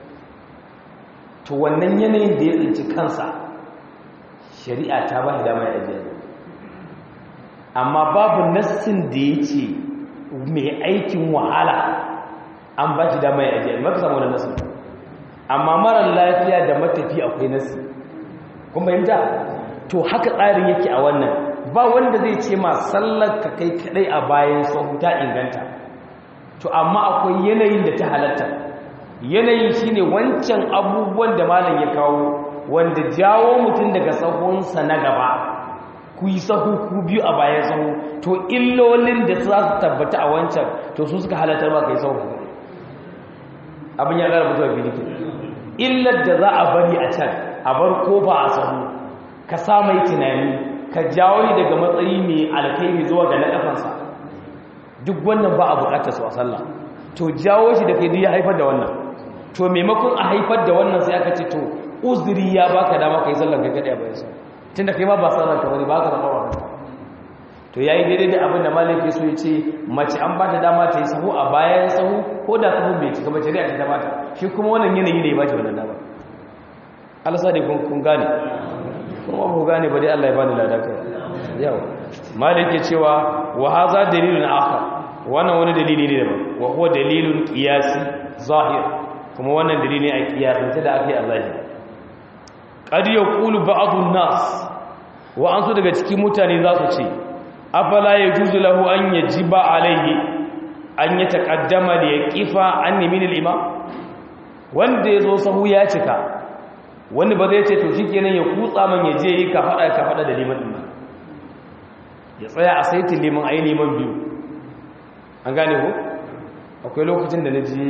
A: to wannan yanayin da ya tsinci kansa shari'a ta ba shi dama ya ajiye amma babu nassin da ya ce mai aikin wahala an ba shi dama ya ajiye maka samu da nassin amma marar lafiya da matafi akwai nassi kun bayyanta to haka tsarin yake a wannan ba wanda zai ce ma sallar ka kai kadai a bayan sahu ta inganta to amma akwai yanayin da ta halatta yanayi shine wancan abubuwan da malam ya kawo wanda jawo mutum daga sahunsa na gaba ku yi sahu ku biyu a bayan sahu to illolin da za su tabbata a wancan to su suka halatar ba ka yi sahu abin ya gara mutuwa filiki illar da za a bari a can a bar kofa a sahu ka sa mai tunani ka jawo ni daga matsayi mai alkairi zuwa ga na kafansa duk wannan ba a bukatar su a sallah to jawo shi da kai ya haifar da wannan to maimakon a haifar da wannan sai aka ce to uzuri ya baka dama kai sallar kai kadai a bayan sa tunda kai ma ba sallar ka bane ba ka zama wa to yayi daidai da abin da malaki so ya ce mace an ba ta dama ta yi sahu a bayan sahu ko da sahu bai cika ba shari'a ta bata shi kuma wannan yanayi ne ya bashi wannan dama Allah sa dai kun gane kuma ku gane ba dai Allah ya bani ladaka yau malike cewa wa hadha dalilun akhar wannan wani dalili ne daban wa huwa dalilun qiyasi zahir kuma wannan dalili ne a qiyasance da ake a zahiri qad yaqulu ba'dun nas wa an su daga cikin mutane za su ce afala yajuzu lahu an yajiba alayhi an yataqaddama li yaqifa an min al-imam wanda yazo sahu ya cika wani ba zai ce to shi kenan ya kutsa man ya je yi ka faɗa ka faɗa da liman ɗin ya tsaya a saitin liman a yi liman biyu an gane ku akwai lokacin da na je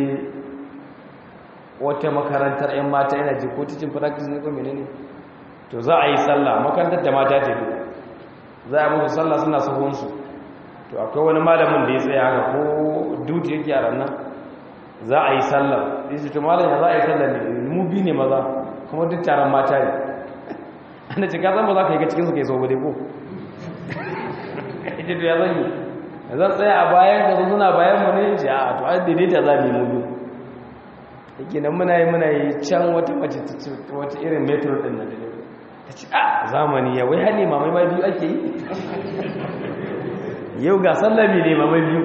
A: wata makarantar 'yan mata yana je ko cikin practice ne ko menene to za a yi sallah makarantar da mata ce za a musu sallah suna sahunsu to akwai wani malamin da ya tsaya haka ko duty yake a ranar za a yi sallah ya ce to malam ya za a yi sallah ne mu bi ne maza kuma duk taron mata ne ana ce ka zama za ka yi ga cikinsu ka yi sau ko ita to ya zan yi zan tsaya a bayan ka suna bayan mu ne ce a to an daidaita za mu yi mubi yake nan muna yi muna yi can wata mace wata irin metro din nan ta ce a zamani ya wai hane mamai ma biyu ake yi yau ga sallami ne mamai biyu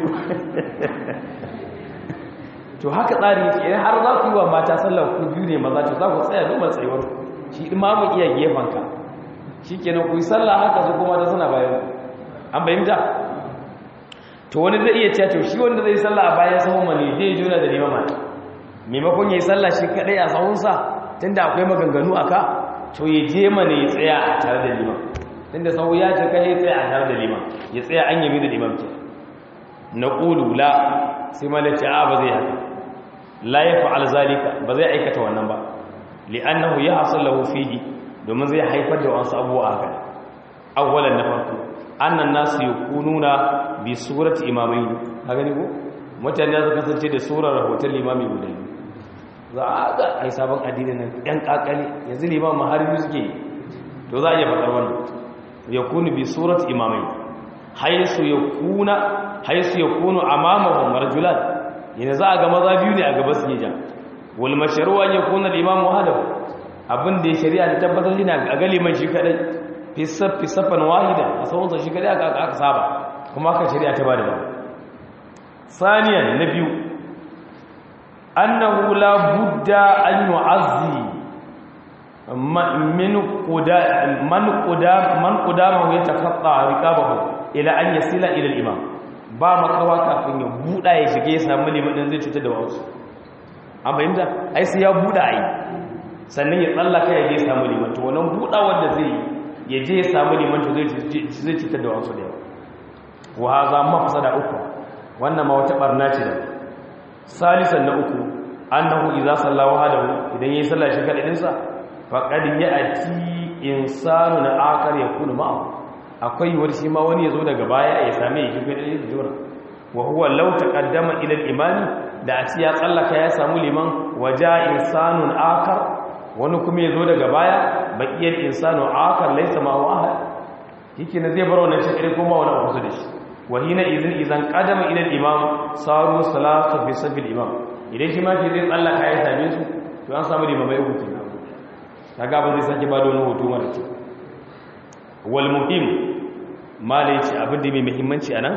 A: to haka tsari yake idan har za ku yi wa mata sallar ku biyu ne maza to za ku tsaya duba tsayuwar shi imamu iya gefanka shi kenan ku yi sallah haka su kuma da suna bayan an bayyanta to wani zai iya cewa to shi wanda zai sallah a bayan sahun mani zai juna da limama maimakon ya yi sallah shi kadai a sahunsa tunda akwai maganganu a ka to ya je mana ya tsaya a tare da liman tunda sahu ya ce kai ya tsaya a tare da liman ya tsaya an yami da liman ke na ƙulu la sai malaci a ba zai haka la ya fa'al zalika ba zai aikata wannan ba li'annahu ya hasul lahu fihi domin zai haifar da wasu abubuwa haka awwalan na farko annan nasu yakununa bi surati imamain ka gani ko mutane za su kasance da surar rahoton limami guda biyu za a ga ai sabon addini nan yan kakali yanzu limam har biyu suke to za a iya faɗar wannan yakunu bi surati imamain haisu yakuna haisu yakunu amamahum rajulan yana za a ga maza biyu ne a gaba su ja wal mashru an yakuna al-imam wahdahu abin da ya shari'a ta tabbatar shi a ga liman shi kadai fi saffi safan wahida a sauransa shi kadai aka aka saba kuma aka shari'a ta bada ba saniyan na biyu annahu la budda an yu'azzi min quda man quda man qudama ya taqatta riqabahu ila an yasila ila al-imam ba makawa kafin ya buda ya shige ya samu liman zai cutar da wasu an fahimta ai sai ya buda ai sannan ya tsallaka ya je samu liman to wannan buda wanda zai ya je ya samu liman to zai cutar da wasu da yawa wa haza mafsada uku wannan ma wata barna ce da salisan na uku annahu idza salla wahdahu idan yayi sallah shi kadai sa faqad ya'ti insanu na akar yakunu ma'a akwai wani shi ma wani yazo daga baya ya same shi kadai da jura wa huwa law taqaddama ila al-imami da a ci ya tsallaka ya samu liman waja insanun akar wani kuma yazo daga baya baqiyal insanu akar laysa ma'ahu ahad yake na zai bar wannan shi kadai kuma wani abu da shi wahina izin izan kadama ila imam saru salatu fi sabil imam idan shi ma ke zai tsallaka ya same su to an samu limamai uku kenan kaga ba zai sake ba da wani hoto mara kyau wal muhim malai ce abin da mai muhimmanci anan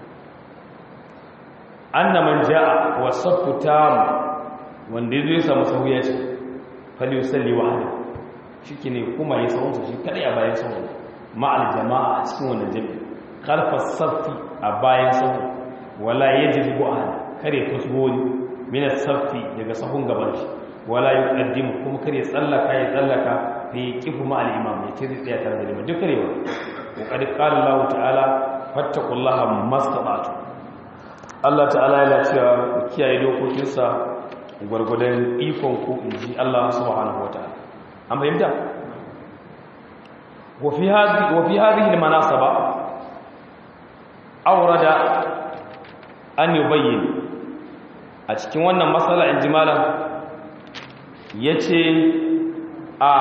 A: anna man jaa wa saffu tam wanda zai samu sahu ya ce fal yusalli wahda shike kuma ya sahu shi kadai a bayan sahu ma'al jama'a a cikin wannan jami'a karfar saffi a bayan sahu wala ya jiri bu'an kare kusboni minas saffi daga sahun gaban shi wala yi ƙaddimu kuma kare tsallaka ya tsallaka da ya ƙifu ma al'imam ya ce zai tsaya tare da liman duk karewa ƙoƙari ƙarin lahu ta'ala fattakullaha mastaɓatu allah ta'ala yana cewa ku kiyaye dokokinsa gwargwadon ikon ku in ji allah subhanahu wa ta'ala an fahimta وفي هذه وفي هذه المناسبه aurada an yi bayyin a cikin wannan matsala in ji malam ya ce a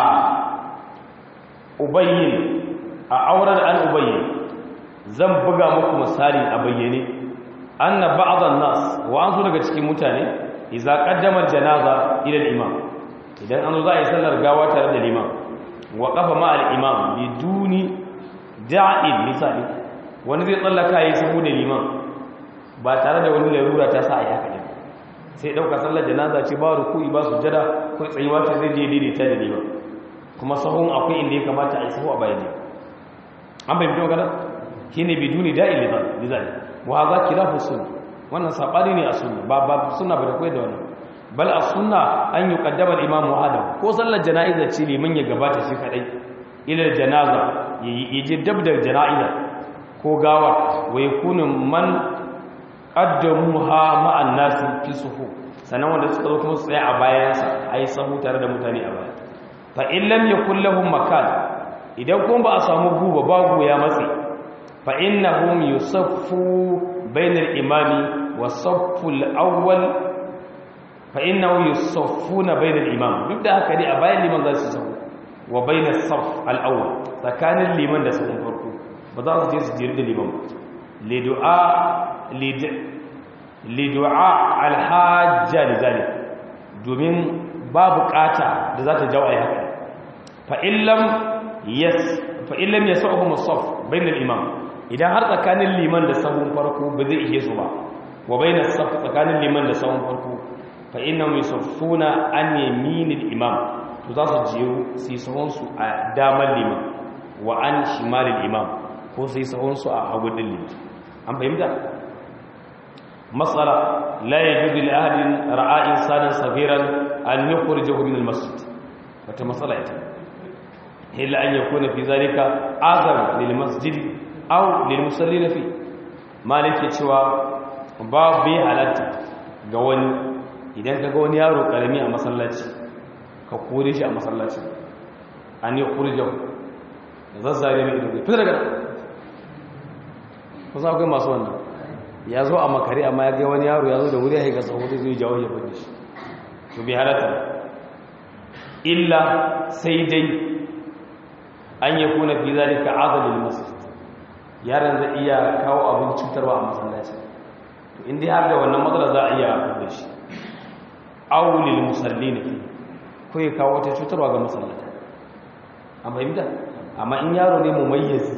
A: ubayyin a aurada an ubayyin zan buga muku misali a bayyane an na ba'adhan nas wa an zo daga cikin mutane iza kaddamar janaza ila imam idan an zo za a yi sallar gawa tare da liman wa kafa ma al-imam biduni da'in misali wani zai tsallaka yi sahu da liman ba tare da wani larura ta sa a yi haka ne sai ɗauka sallar janaza ce ba rukui ba su jada ko tsayuwa ta zai je daidaita da liman kuma sahun akwai inda ya kamata a yi sahu a bayan ne an bai fito magana shi ne biduni da'in lizali wa za ki rafu sun wannan saɓani ne a sunna ba ba suna ba da kwai da wannan bal a sunna an yi kaddamar imam adam ko sallar jana'iza ce liman ya gabata shi kaɗai ilar janaza ya je dab da jana'iza ko gawa wa yakunu man qaddamuha ma'an nasi fi suhu sanan wanda suka zo kuma su tsaya a bayansa ai sahu tare da mutane a baya fa in lam yakul lahum makan idan kuma ba a samu guba babu ya matsi fa innahum yusaffu bainal imami wa safful awwal fa innahum yusaffuna bainal imam duk da haka dai a bayan liman za su sahu wa bainas saff al awwal tsakanin liman da sahun farko ba za su je su jiri da liman lidu'a alhajja da zane domin ba bukata da za ta jawo a haka fa'illam ya sa'uhu musaf bainal imam idan har tsakanin liman da sahun farko ba zai iya su ba wa bainar saf tsakanin liman da sahun farko fa'inna mai safuna an yaminin imam to za su jiyo su yi sahunsu a damar liman wa an shimalin imam ko sai sahunsu a hagu dillin an fahimta matsala la ya juzi la'adin ra'a'in sanin safiran an yi kurje min masjid wata matsala ita illa an yakuna fi zalika azar lil masjid aw lil musallin fi malike cewa ba bi halatta ga wani idan ka ga wani yaro karami a masallaci ka kore shi a masallaci an yi kurje zazzare mai ido fitar daga kusa akwai masu wannan ya zo a makare amma ya ga wani yaro ya zo da wuri ya haika tsawo zai jawo ya bude shi to bi halatta illa sai dai an yi kuna fi zalika azalil masjid yaron zai iya kawo abin cutarwa a masallaci to in dai har da wannan matsala za a iya da shi aulil musallin ko ya kawo wata cutarwa ga masallata an fahimta amma in yaro ne mumayyiz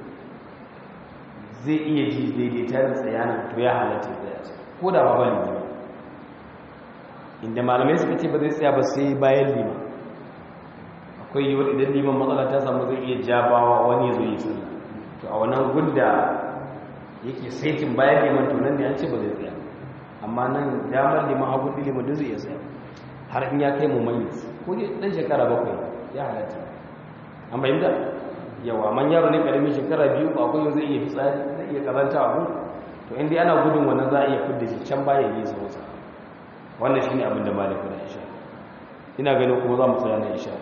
A: zai iya ji daidaita da tsayana to ya halatta da ya ko da ba bali ne inda malamai suka ce ba zai tsaya ba sai bayan liman akwai yiwuwar idan liman matsala ta samu zai iya jabawa wani zo yi sallah to a wannan gunda yake saitin bayan liman to nan ne an ce ba zai tsaya amma nan damar liman hagu liman duk zai iya tsaya har in ya kai mu mai ko ne dan shekara bakwai ya halatta an bayyana yawa man yaro ne karamin shekara biyu ba akwai zai iya fitsari zai iya kazanta abu to inda ana gudun wannan za a iya fidda shi can baya yi sa wasa wannan shine abin da maliku da isha ina ganin kuma za mu tsaya na isha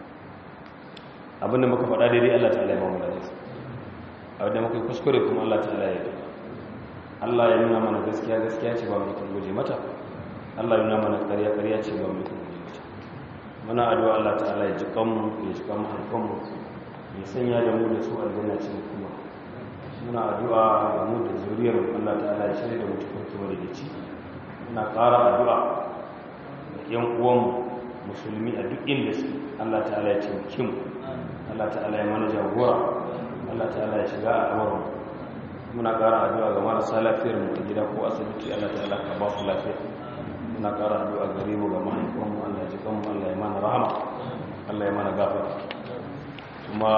A: abin da muka faɗa daidai Allah ta'ala ya ba mu lafiya abin da muka yi kuskure kuma Allah ta'ala ya yi Allah ya nuna mana gaskiya gaskiya ce ba mu kan guje mata Allah ya nuna mana ƙarya ƙarya ce ba mu kan guje mata muna addu'a Allah ta'ala ya ji kanmu ya ji kanmu harkanmu ya sanya da mu da su aljanna ce kuma muna addu'a ga mu da zuriyar Allah ta'ala ya shirya da mu cikin kuma da ci muna ƙara addu'a da yan uwanmu musulmi a duk inda su Allah ta'ala ya taimake mu Allah ta'ala ya mana jagora Allah ta'ala ya shiga al'amuran muna ƙara addu'a ga marasa lafiyar mu a gida ko asibiti Allah ta'ala ka ba su lafiya muna ƙara addu'a gare mu ga mahaifanmu Allah ya ji kanmu Allah ya mana rahama Allah ya mana gafara kuma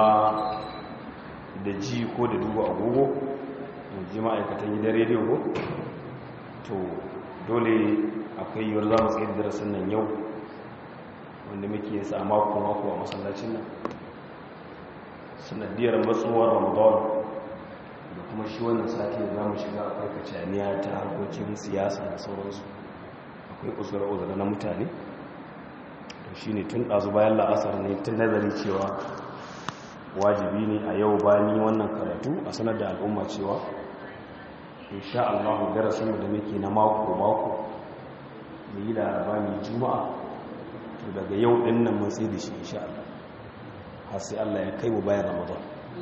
A: da ji ko da duba agogo ji ma'aikatan gidan rediyo ko to dole akwai yiwuwar za mu tsaye da darasin nan yau wanda muke yasa a mako-mako a masallacin nan sanadiyar matsuwar ramadan da kuma shi wannan sati da za mu shiga akwai kacaniya ta harkokin siyasa da sauransu akwai uzura-uzura na mutane to shi ne tun ɗazu bayan la'asar ne tun nazari cewa wajibi ne a yau bani wannan karatu a sanar da al'umma cewa insha Allah darasin da muke na mako mako mu yi laraba mai juma'a to daga yau din nan mun sai da shi insha Allah har sai Allah ya kai mu bayan Ramadan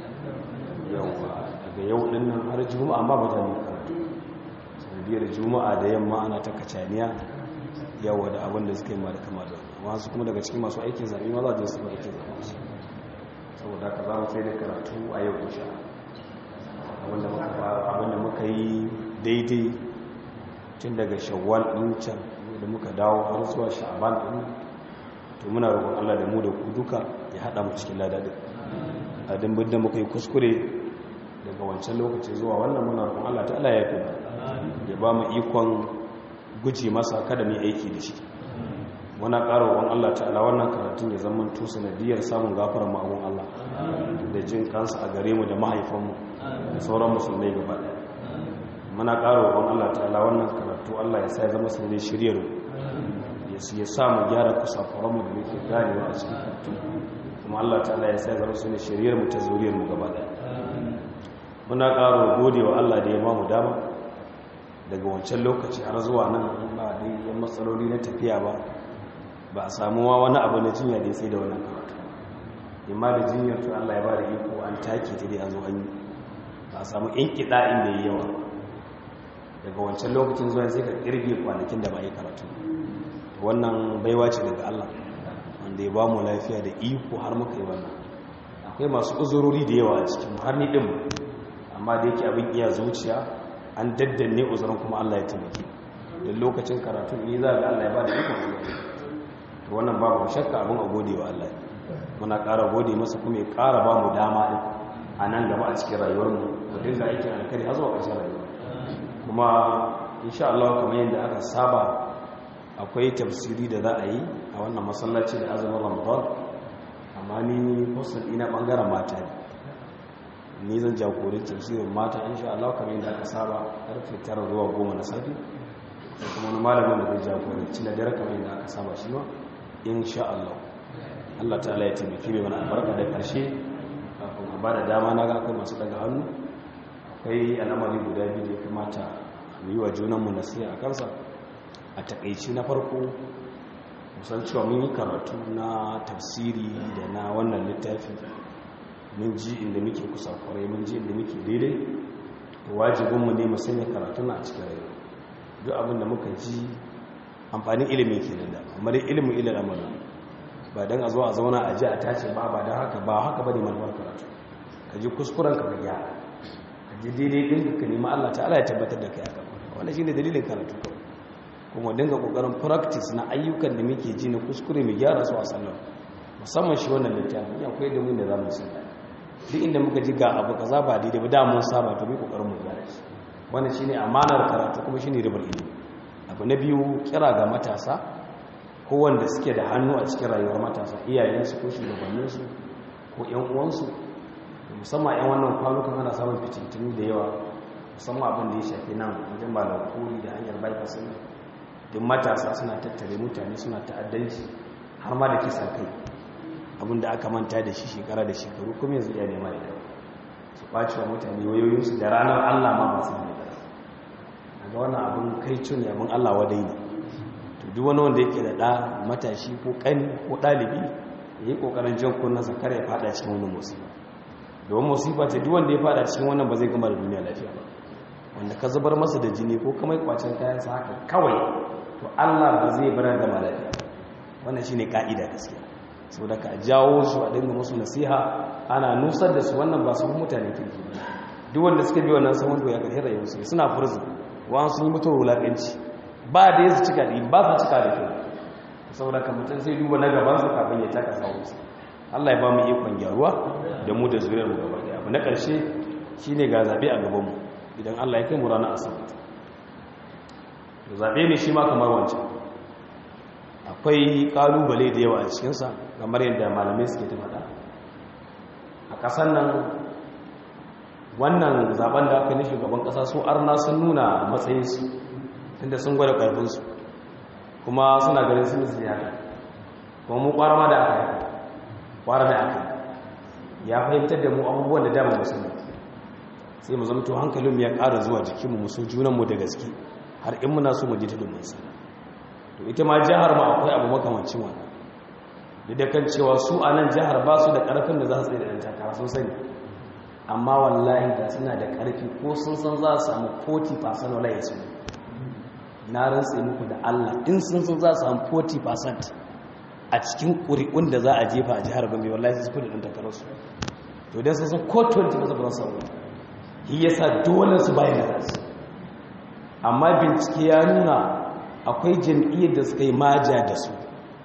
A: yawa daga yau din nan har juma'a amma ba ta ne karatu sanadiyar juma'a da yamma ana ta kacaniya yawa da abin da suka yi ma da kama da wasu kuma daga cikin masu aikin zaɓe ma za su yi aikin zaɓe su saboda ka za mu sai da karatu a yau insha abinda muka yi daidai tun daga shawwal ɗin can da muka dawo har zuwa sha'aban ɗin to muna roƙon Allah da mu da ku duka ya haɗa mu cikin ladadin a dimbin da muka yi kuskure daga wancan lokaci zuwa wannan muna roƙon Allah ta Allah ya fi ya ba mu ikon guji masa kada mu aiki da shi muna ƙara roƙon Allah ta'ala wannan karatun ya zama to sanadiyar samun gafarar ma'amun Allah da jin kansa a gare mu da mahaifanmu da sauran musulmai gaba ɗaya muna ƙara roƙon Allah ta'ala wannan karatu Allah ya sa ya zama sanadiyar shiryar ya sa mu gyara kusafuran mu da muke ganewa a cikin karatu kuma Allah ta'ala ya sa ya zama sanadiyar shiryar mu ta zuriyar mu gaba ɗaya muna ƙara gode wa Allah da ya ba mu dama daga wancan lokaci har zuwa nan ba dai yan matsaloli na tafiya ba ba a samu wa wani abu na jinya da ya sai da wannan karatu imma da jinyar to Allah ya ba da iko an take ta dai an zo an yi ba a samu in kiɗa inda ya yawa daga wancan lokacin zuwa sai ka kirge kwanakin da ba yi karatu wannan baiwa ce daga Allah wanda ya ba mu lafiya da iko har muka yi wannan akwai masu uzurori da yawa a cikin har ni din amma da yake abin iya zuciya an daddanne uzurin kuma Allah ya taimake da lokacin karatu ni za ga Allah ya ba da iko to wannan babu shakka abin a gode wa Allah muna ƙara gode masa kuma ya ƙara ba mu dama ɗin a nan gaba a cikin rayuwarmu mu dinga aikin alkari har zuwa ƙarshen rayuwa kuma insha Allah kamar yadda aka saba akwai tafsiri da za a yi a wannan masallaci da azumin Ramadan amma ni hostel ina bangaren mata ne ni zan jagorin tafsirin mata insha Allah kamar yadda aka saba karfe 9 zuwa 10 na safe da kuma wani malamin da zai jagoranci na dare kamar yadda aka saba shi ma insha Allah Allah ta'ala ya taimake mai mana albarka da karshe kafin a bada dama na ga akwai masu daga hannu akwai al'amari guda biyu da ya kamata mu yi wa junanmu nasiha a kansa a takaici na farko musan cewa mun yi karatu na tafsiri da na wannan littafi mun ji inda muke kusa kwarai mun ji inda muke daidai to wajibinmu ne mu sanya karatu na a cikin rayuwa duk abin da muka ji amfanin ilimi ke nan da amma dai ilimin ilil amala ba don a zo a zauna a ji a tace ba ba don haka ba haka ba ne manufar karatu ka ji kuskuren ka ga ka ji daidai ɗin ka nema allah ta'ala ya tabbatar da kai aka wannan shi ne dalilin karatu kawai
B: kuma dinga kokarin practice na ayyukan da muke ji na kuskure mu gyara su a sallar musamman shi wannan littafin ya akwai da mun da zamu san duk inda muka ji ga abu kaza ba daidai ba da mun saba to mu kokarin mu gyara shi wannan shine amanar karatu kuma shine ribar ilimi abu na biyu kira ga matasa ko wanda suke da hannu a cikin rayuwar matasa iyayensu ko shugabanninsu ko ƴan uwansu musamman ƴan wannan kwanukan ana samun fitintunu da yawa musamman abin da ya shafi nan wajen ba da kuri da hanyar bypass ne duk matasa suna tattare mutane suna ta'addanci har ma da kisan kai abin da aka manta da shi shekara da shekaru kuma yanzu iya nema da su ɓaci wa mutane wayoyinsu da ranar allah ma masu ne daga wannan abin kai cin abin allah wadai ne to duk wani wanda yake da ɗa matashi ko ƙani ko ɗalibi ya yi ƙoƙarin jan kunnansa kar ya faɗa cikin wani musiba domin musiba ce duk wanda ya faɗa cikin wannan ba zai gama da duniya lafiya ba wanda ka zubar masa da jini ko kamar kwacin kayansa haka kawai to Allah ba zai bar da malaka wannan shine kaida gaskiya saboda ka jawo su a dinga musu nasiha ana nusar da su wannan ba su mutane kirki ba duk wanda suka bi wannan sahun ya karshe rayuwar su suna furzu wa sun yi mutuwar wulakanci ba da yasu cika da ba su cika da kyau saboda ka mutum sai duba na gaban su kafin ya taka sahun su Allah ya ba mu ikon gyaruwa da mu da zuriyar mu gaba daya abu na karshe shine ga zabe a gaban mu idan Allah ya kai mu ranar asabar zaɓe ne shi ma kamar wancan akwai ƙalubale da yawa a cikinsa kamar yadda malamai suke ta faɗa a ƙasar nan wannan zaɓen da aka nishi gaban ƙasa su arna sun nuna matsayinsu inda sun gwada ƙarfinsu kuma suna ganin sun ziyara kuma mu ƙwara ma da aka yi ƙwara da aka ya fahimtar da mu abubuwan da dama musamman sai mu zama to hankalinmu ya ƙara zuwa jikinmu mu so junanmu da gaske har in muna so mu ji tudun mun sana to ita ma jihar ma akwai abu makamancin wannan da da kan cewa su a nan jihar ba su da ƙarfin da za su tsaye da ɗan takara sun sani amma wallahi da suna da ƙarfi ko sun san za su samu 40% wala ya suna na rantse muku da Allah in sun san za su samu 40% a cikin ƙuri'un da za a jefa a jihar Gombe wallahi su fi da ɗan takararsu to dan sun san ko 20 ba su samu shi yasa dole su bayyana kansu amma bincike ya nuna akwai jam'iyyar da suka yi maja da su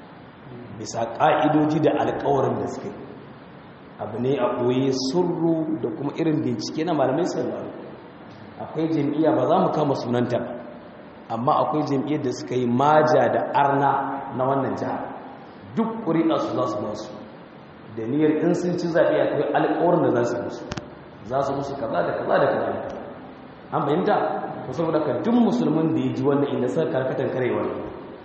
B: bisa ƙa'idoji da alƙawarin da suka yi abu ne a ɓoye surru da kuma irin bincike na malamai sauraro akwai jam'iyya ba za mu kama sunanta ba amma akwai jam'iyyar da suka yi maja da arna na wannan jihar duk ƙuri'a su za su ba su da niyyar in sun ci zaɓe akwai alƙawarin da za su musu za su musu kaza da kaza da kaza an fahimta ko saboda ka duk musulmin da ya ji wannan inda suka karkatan karewa ne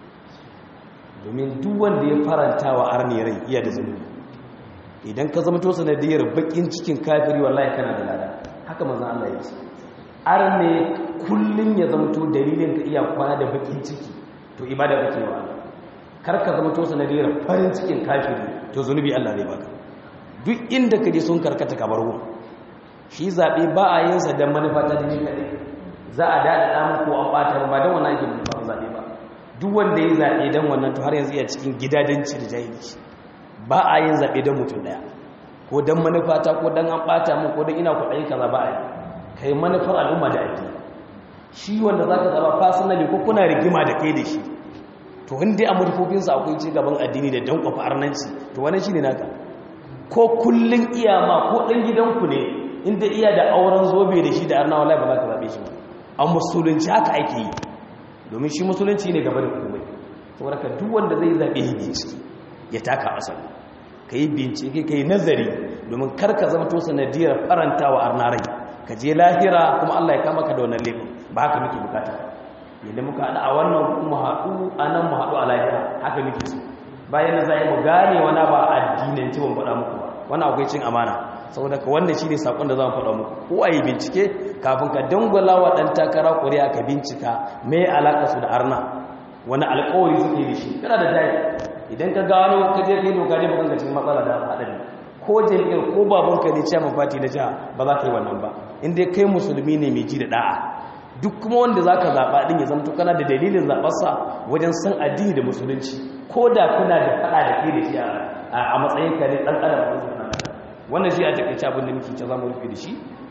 B: domin duk wanda ya faranta wa arni rai iya da zunubi idan ka zama to sanadiyar bakin cikin kafiri wallahi kana da lada haka manzon Allah ya ce arne kullun ya zama to dalilin ka iya kwana da bakin ciki to ibada kake wa Allah kar ka zama to sanadiyar farin cikin kafiri to zunubi Allah zai baka duk inda ka je sun karkata ka bar shi zabe ba a yin sa dan manufa ta dini kadai za a daɗa ɗamu ko an ɓata ba don wannan ake manufa zaɓe ba duk wanda ya zaɓe don wannan to har yanzu iya cikin gidajenci da jahilci ba a yin zaɓe don mutum ɗaya ko don manufata ko don an ɓata mu ko don ina kuɗaɗen kaza ba a yi ka yi manufar al'umma da ake shi wanda za ka zaɓa fasinali ko kuna rigima da kai da shi to inda a manufofinsa akwai ci gaban addini da don kwafa arnanci to wani shi ne naka ko kullum iyama ko ɗan gidanku ne inda iya da auren zobe da shi da arnawa lai ba za ka zaɓe shi ba a musulunci haka ake yi domin shi musulunci ne gaba da komai saboda ka duk wanda zai zaɓe yi bincike ya taka asali ka yi bincike ka yi nazari domin karka zama to sanadiyar faranta wa arnarai ka je lahira kuma allah ya kama ka da wannan laifin ba haka muke bukata yadda muka haɗu a wannan mu haɗu a nan mu haɗu a lahira haka muke so bayan da za a yi mu gane wani ba addinanci ban faɗa muku ba wani akwai cin amana saboda ka wannan shi ne saƙon da za mu faɗa muku ko a yi bincike kafin ka dangwala wa ɗan takara ƙuri'a ka bincika mai alaƙa su da arna wani alƙawari suke da shi kana da jari idan ka gano ka je kai doka ne ba kanka cikin matsala da haɗari ko jami'ar ko babanka ne chairman party na jiha ba za ka yi wannan ba in dai kai musulmi ne mai ji da da'a duk kuma wanda za ka zaɓa ɗin ya zama kana da dalilin zaɓarsa wajen san addini da musulunci ko da kuna da faɗa da ke da shi a matsayinka ne ɗan adam wannan shi a takaice abin da muke ce za mu rufe da shi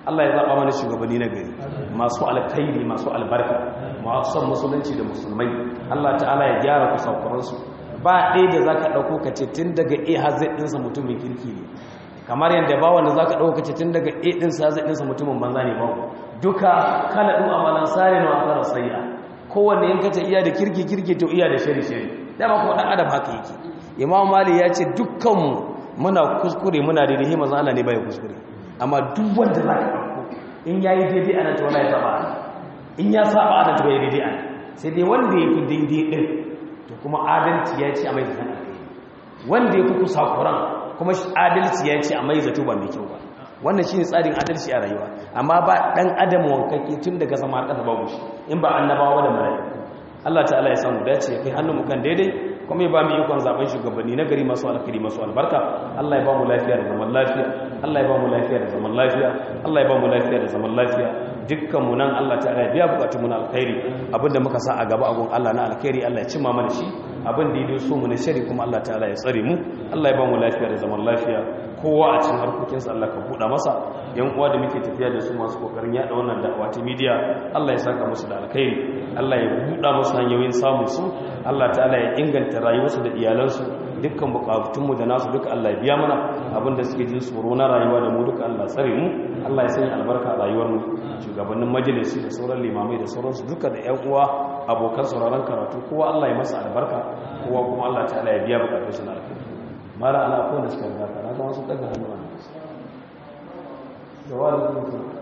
B: Allah ya zaɓa mana shugabanni na gari masu alkhairi masu albarka masu son musulunci da musulmai Allah ta'ala ya gyara kusakuransu ba ɗaya da za ka ɗauko ka ce tun daga a hazai ɗinsa mutumin kirki ne kamar yadda ba wanda za ka ɗauko ka ce tun daga a ɗinsa hazai ɗinsa mutumin banza ne babu duka kala ɗin amalan sare na wakar sayya kowanne yin kace iya da kirki kirki to iya da shari shari dama kuma ɗan adam haka yake imam mali ya ce dukkanmu muna kuskure muna daidai hima zan Allah ne bai kuskure amma duk wanda za ka ɗauko in ya yi daidai ana ta wala ya saba ana in ya saba ana ta bai daidai ana sai dai wanda ya fi daidai ɗin to kuma adalci ya ce a mai zaton wanda ya fi kusa kuran kuma adalci ya ce a mai zato ba mai kyau ba wannan shi ne tsarin adalci a rayuwa amma ba ɗan adam wankake tun daga sama har ƙasa babu shi in ba annabawa da mala'iku Allah ta'ala ya samu dace ya kai hannun mu kan daidai kuma ya ba mu ikon zaben shugabanni na gari masu alkhairi masu albarka Allah ya ba mu lafiya da zaman lafiya Allah ya ba mu lafiya da zaman lafiya Allah ya ba mu lafiya da zaman lafiya dukkan mu nan Allah ta'ala ya biya bukatun mu na alkhairi abinda muka sa a gaba agun Allah na alkhairi Allah ya cimma mana shi abin da ya so mu na shari kuma Allah ta'ala ya tsare mu Allah ya ba mu lafiya da zaman lafiya kowa a cikin harkokinsa Allah ka buɗa masa yan uwa da muke tafiya da su masu kokarin yada wannan da'awa ta media Allah ya saka musu da alkhairi Allah ya buɗa musu hanyoyin samun su Allah ta'ala ya inganta rayuwarsu da iyalansu dukkan bukatunmu da nasu duka Allah ya biya mana abinda suke jin tsoro na rayuwa da mu duka Allah tsare mu Allah ya sanya albarka a rayuwarmu shugabannin majalisi da sauran limamai da sauransu duka da ƴan uwa abokan sauraron karatu kowa Allah ya masa albarka kowa kuma Allah ta'ala ya biya bukatunsu na alkhairi mara ala akwai da suka gata na ga wasu daga hannu a da wani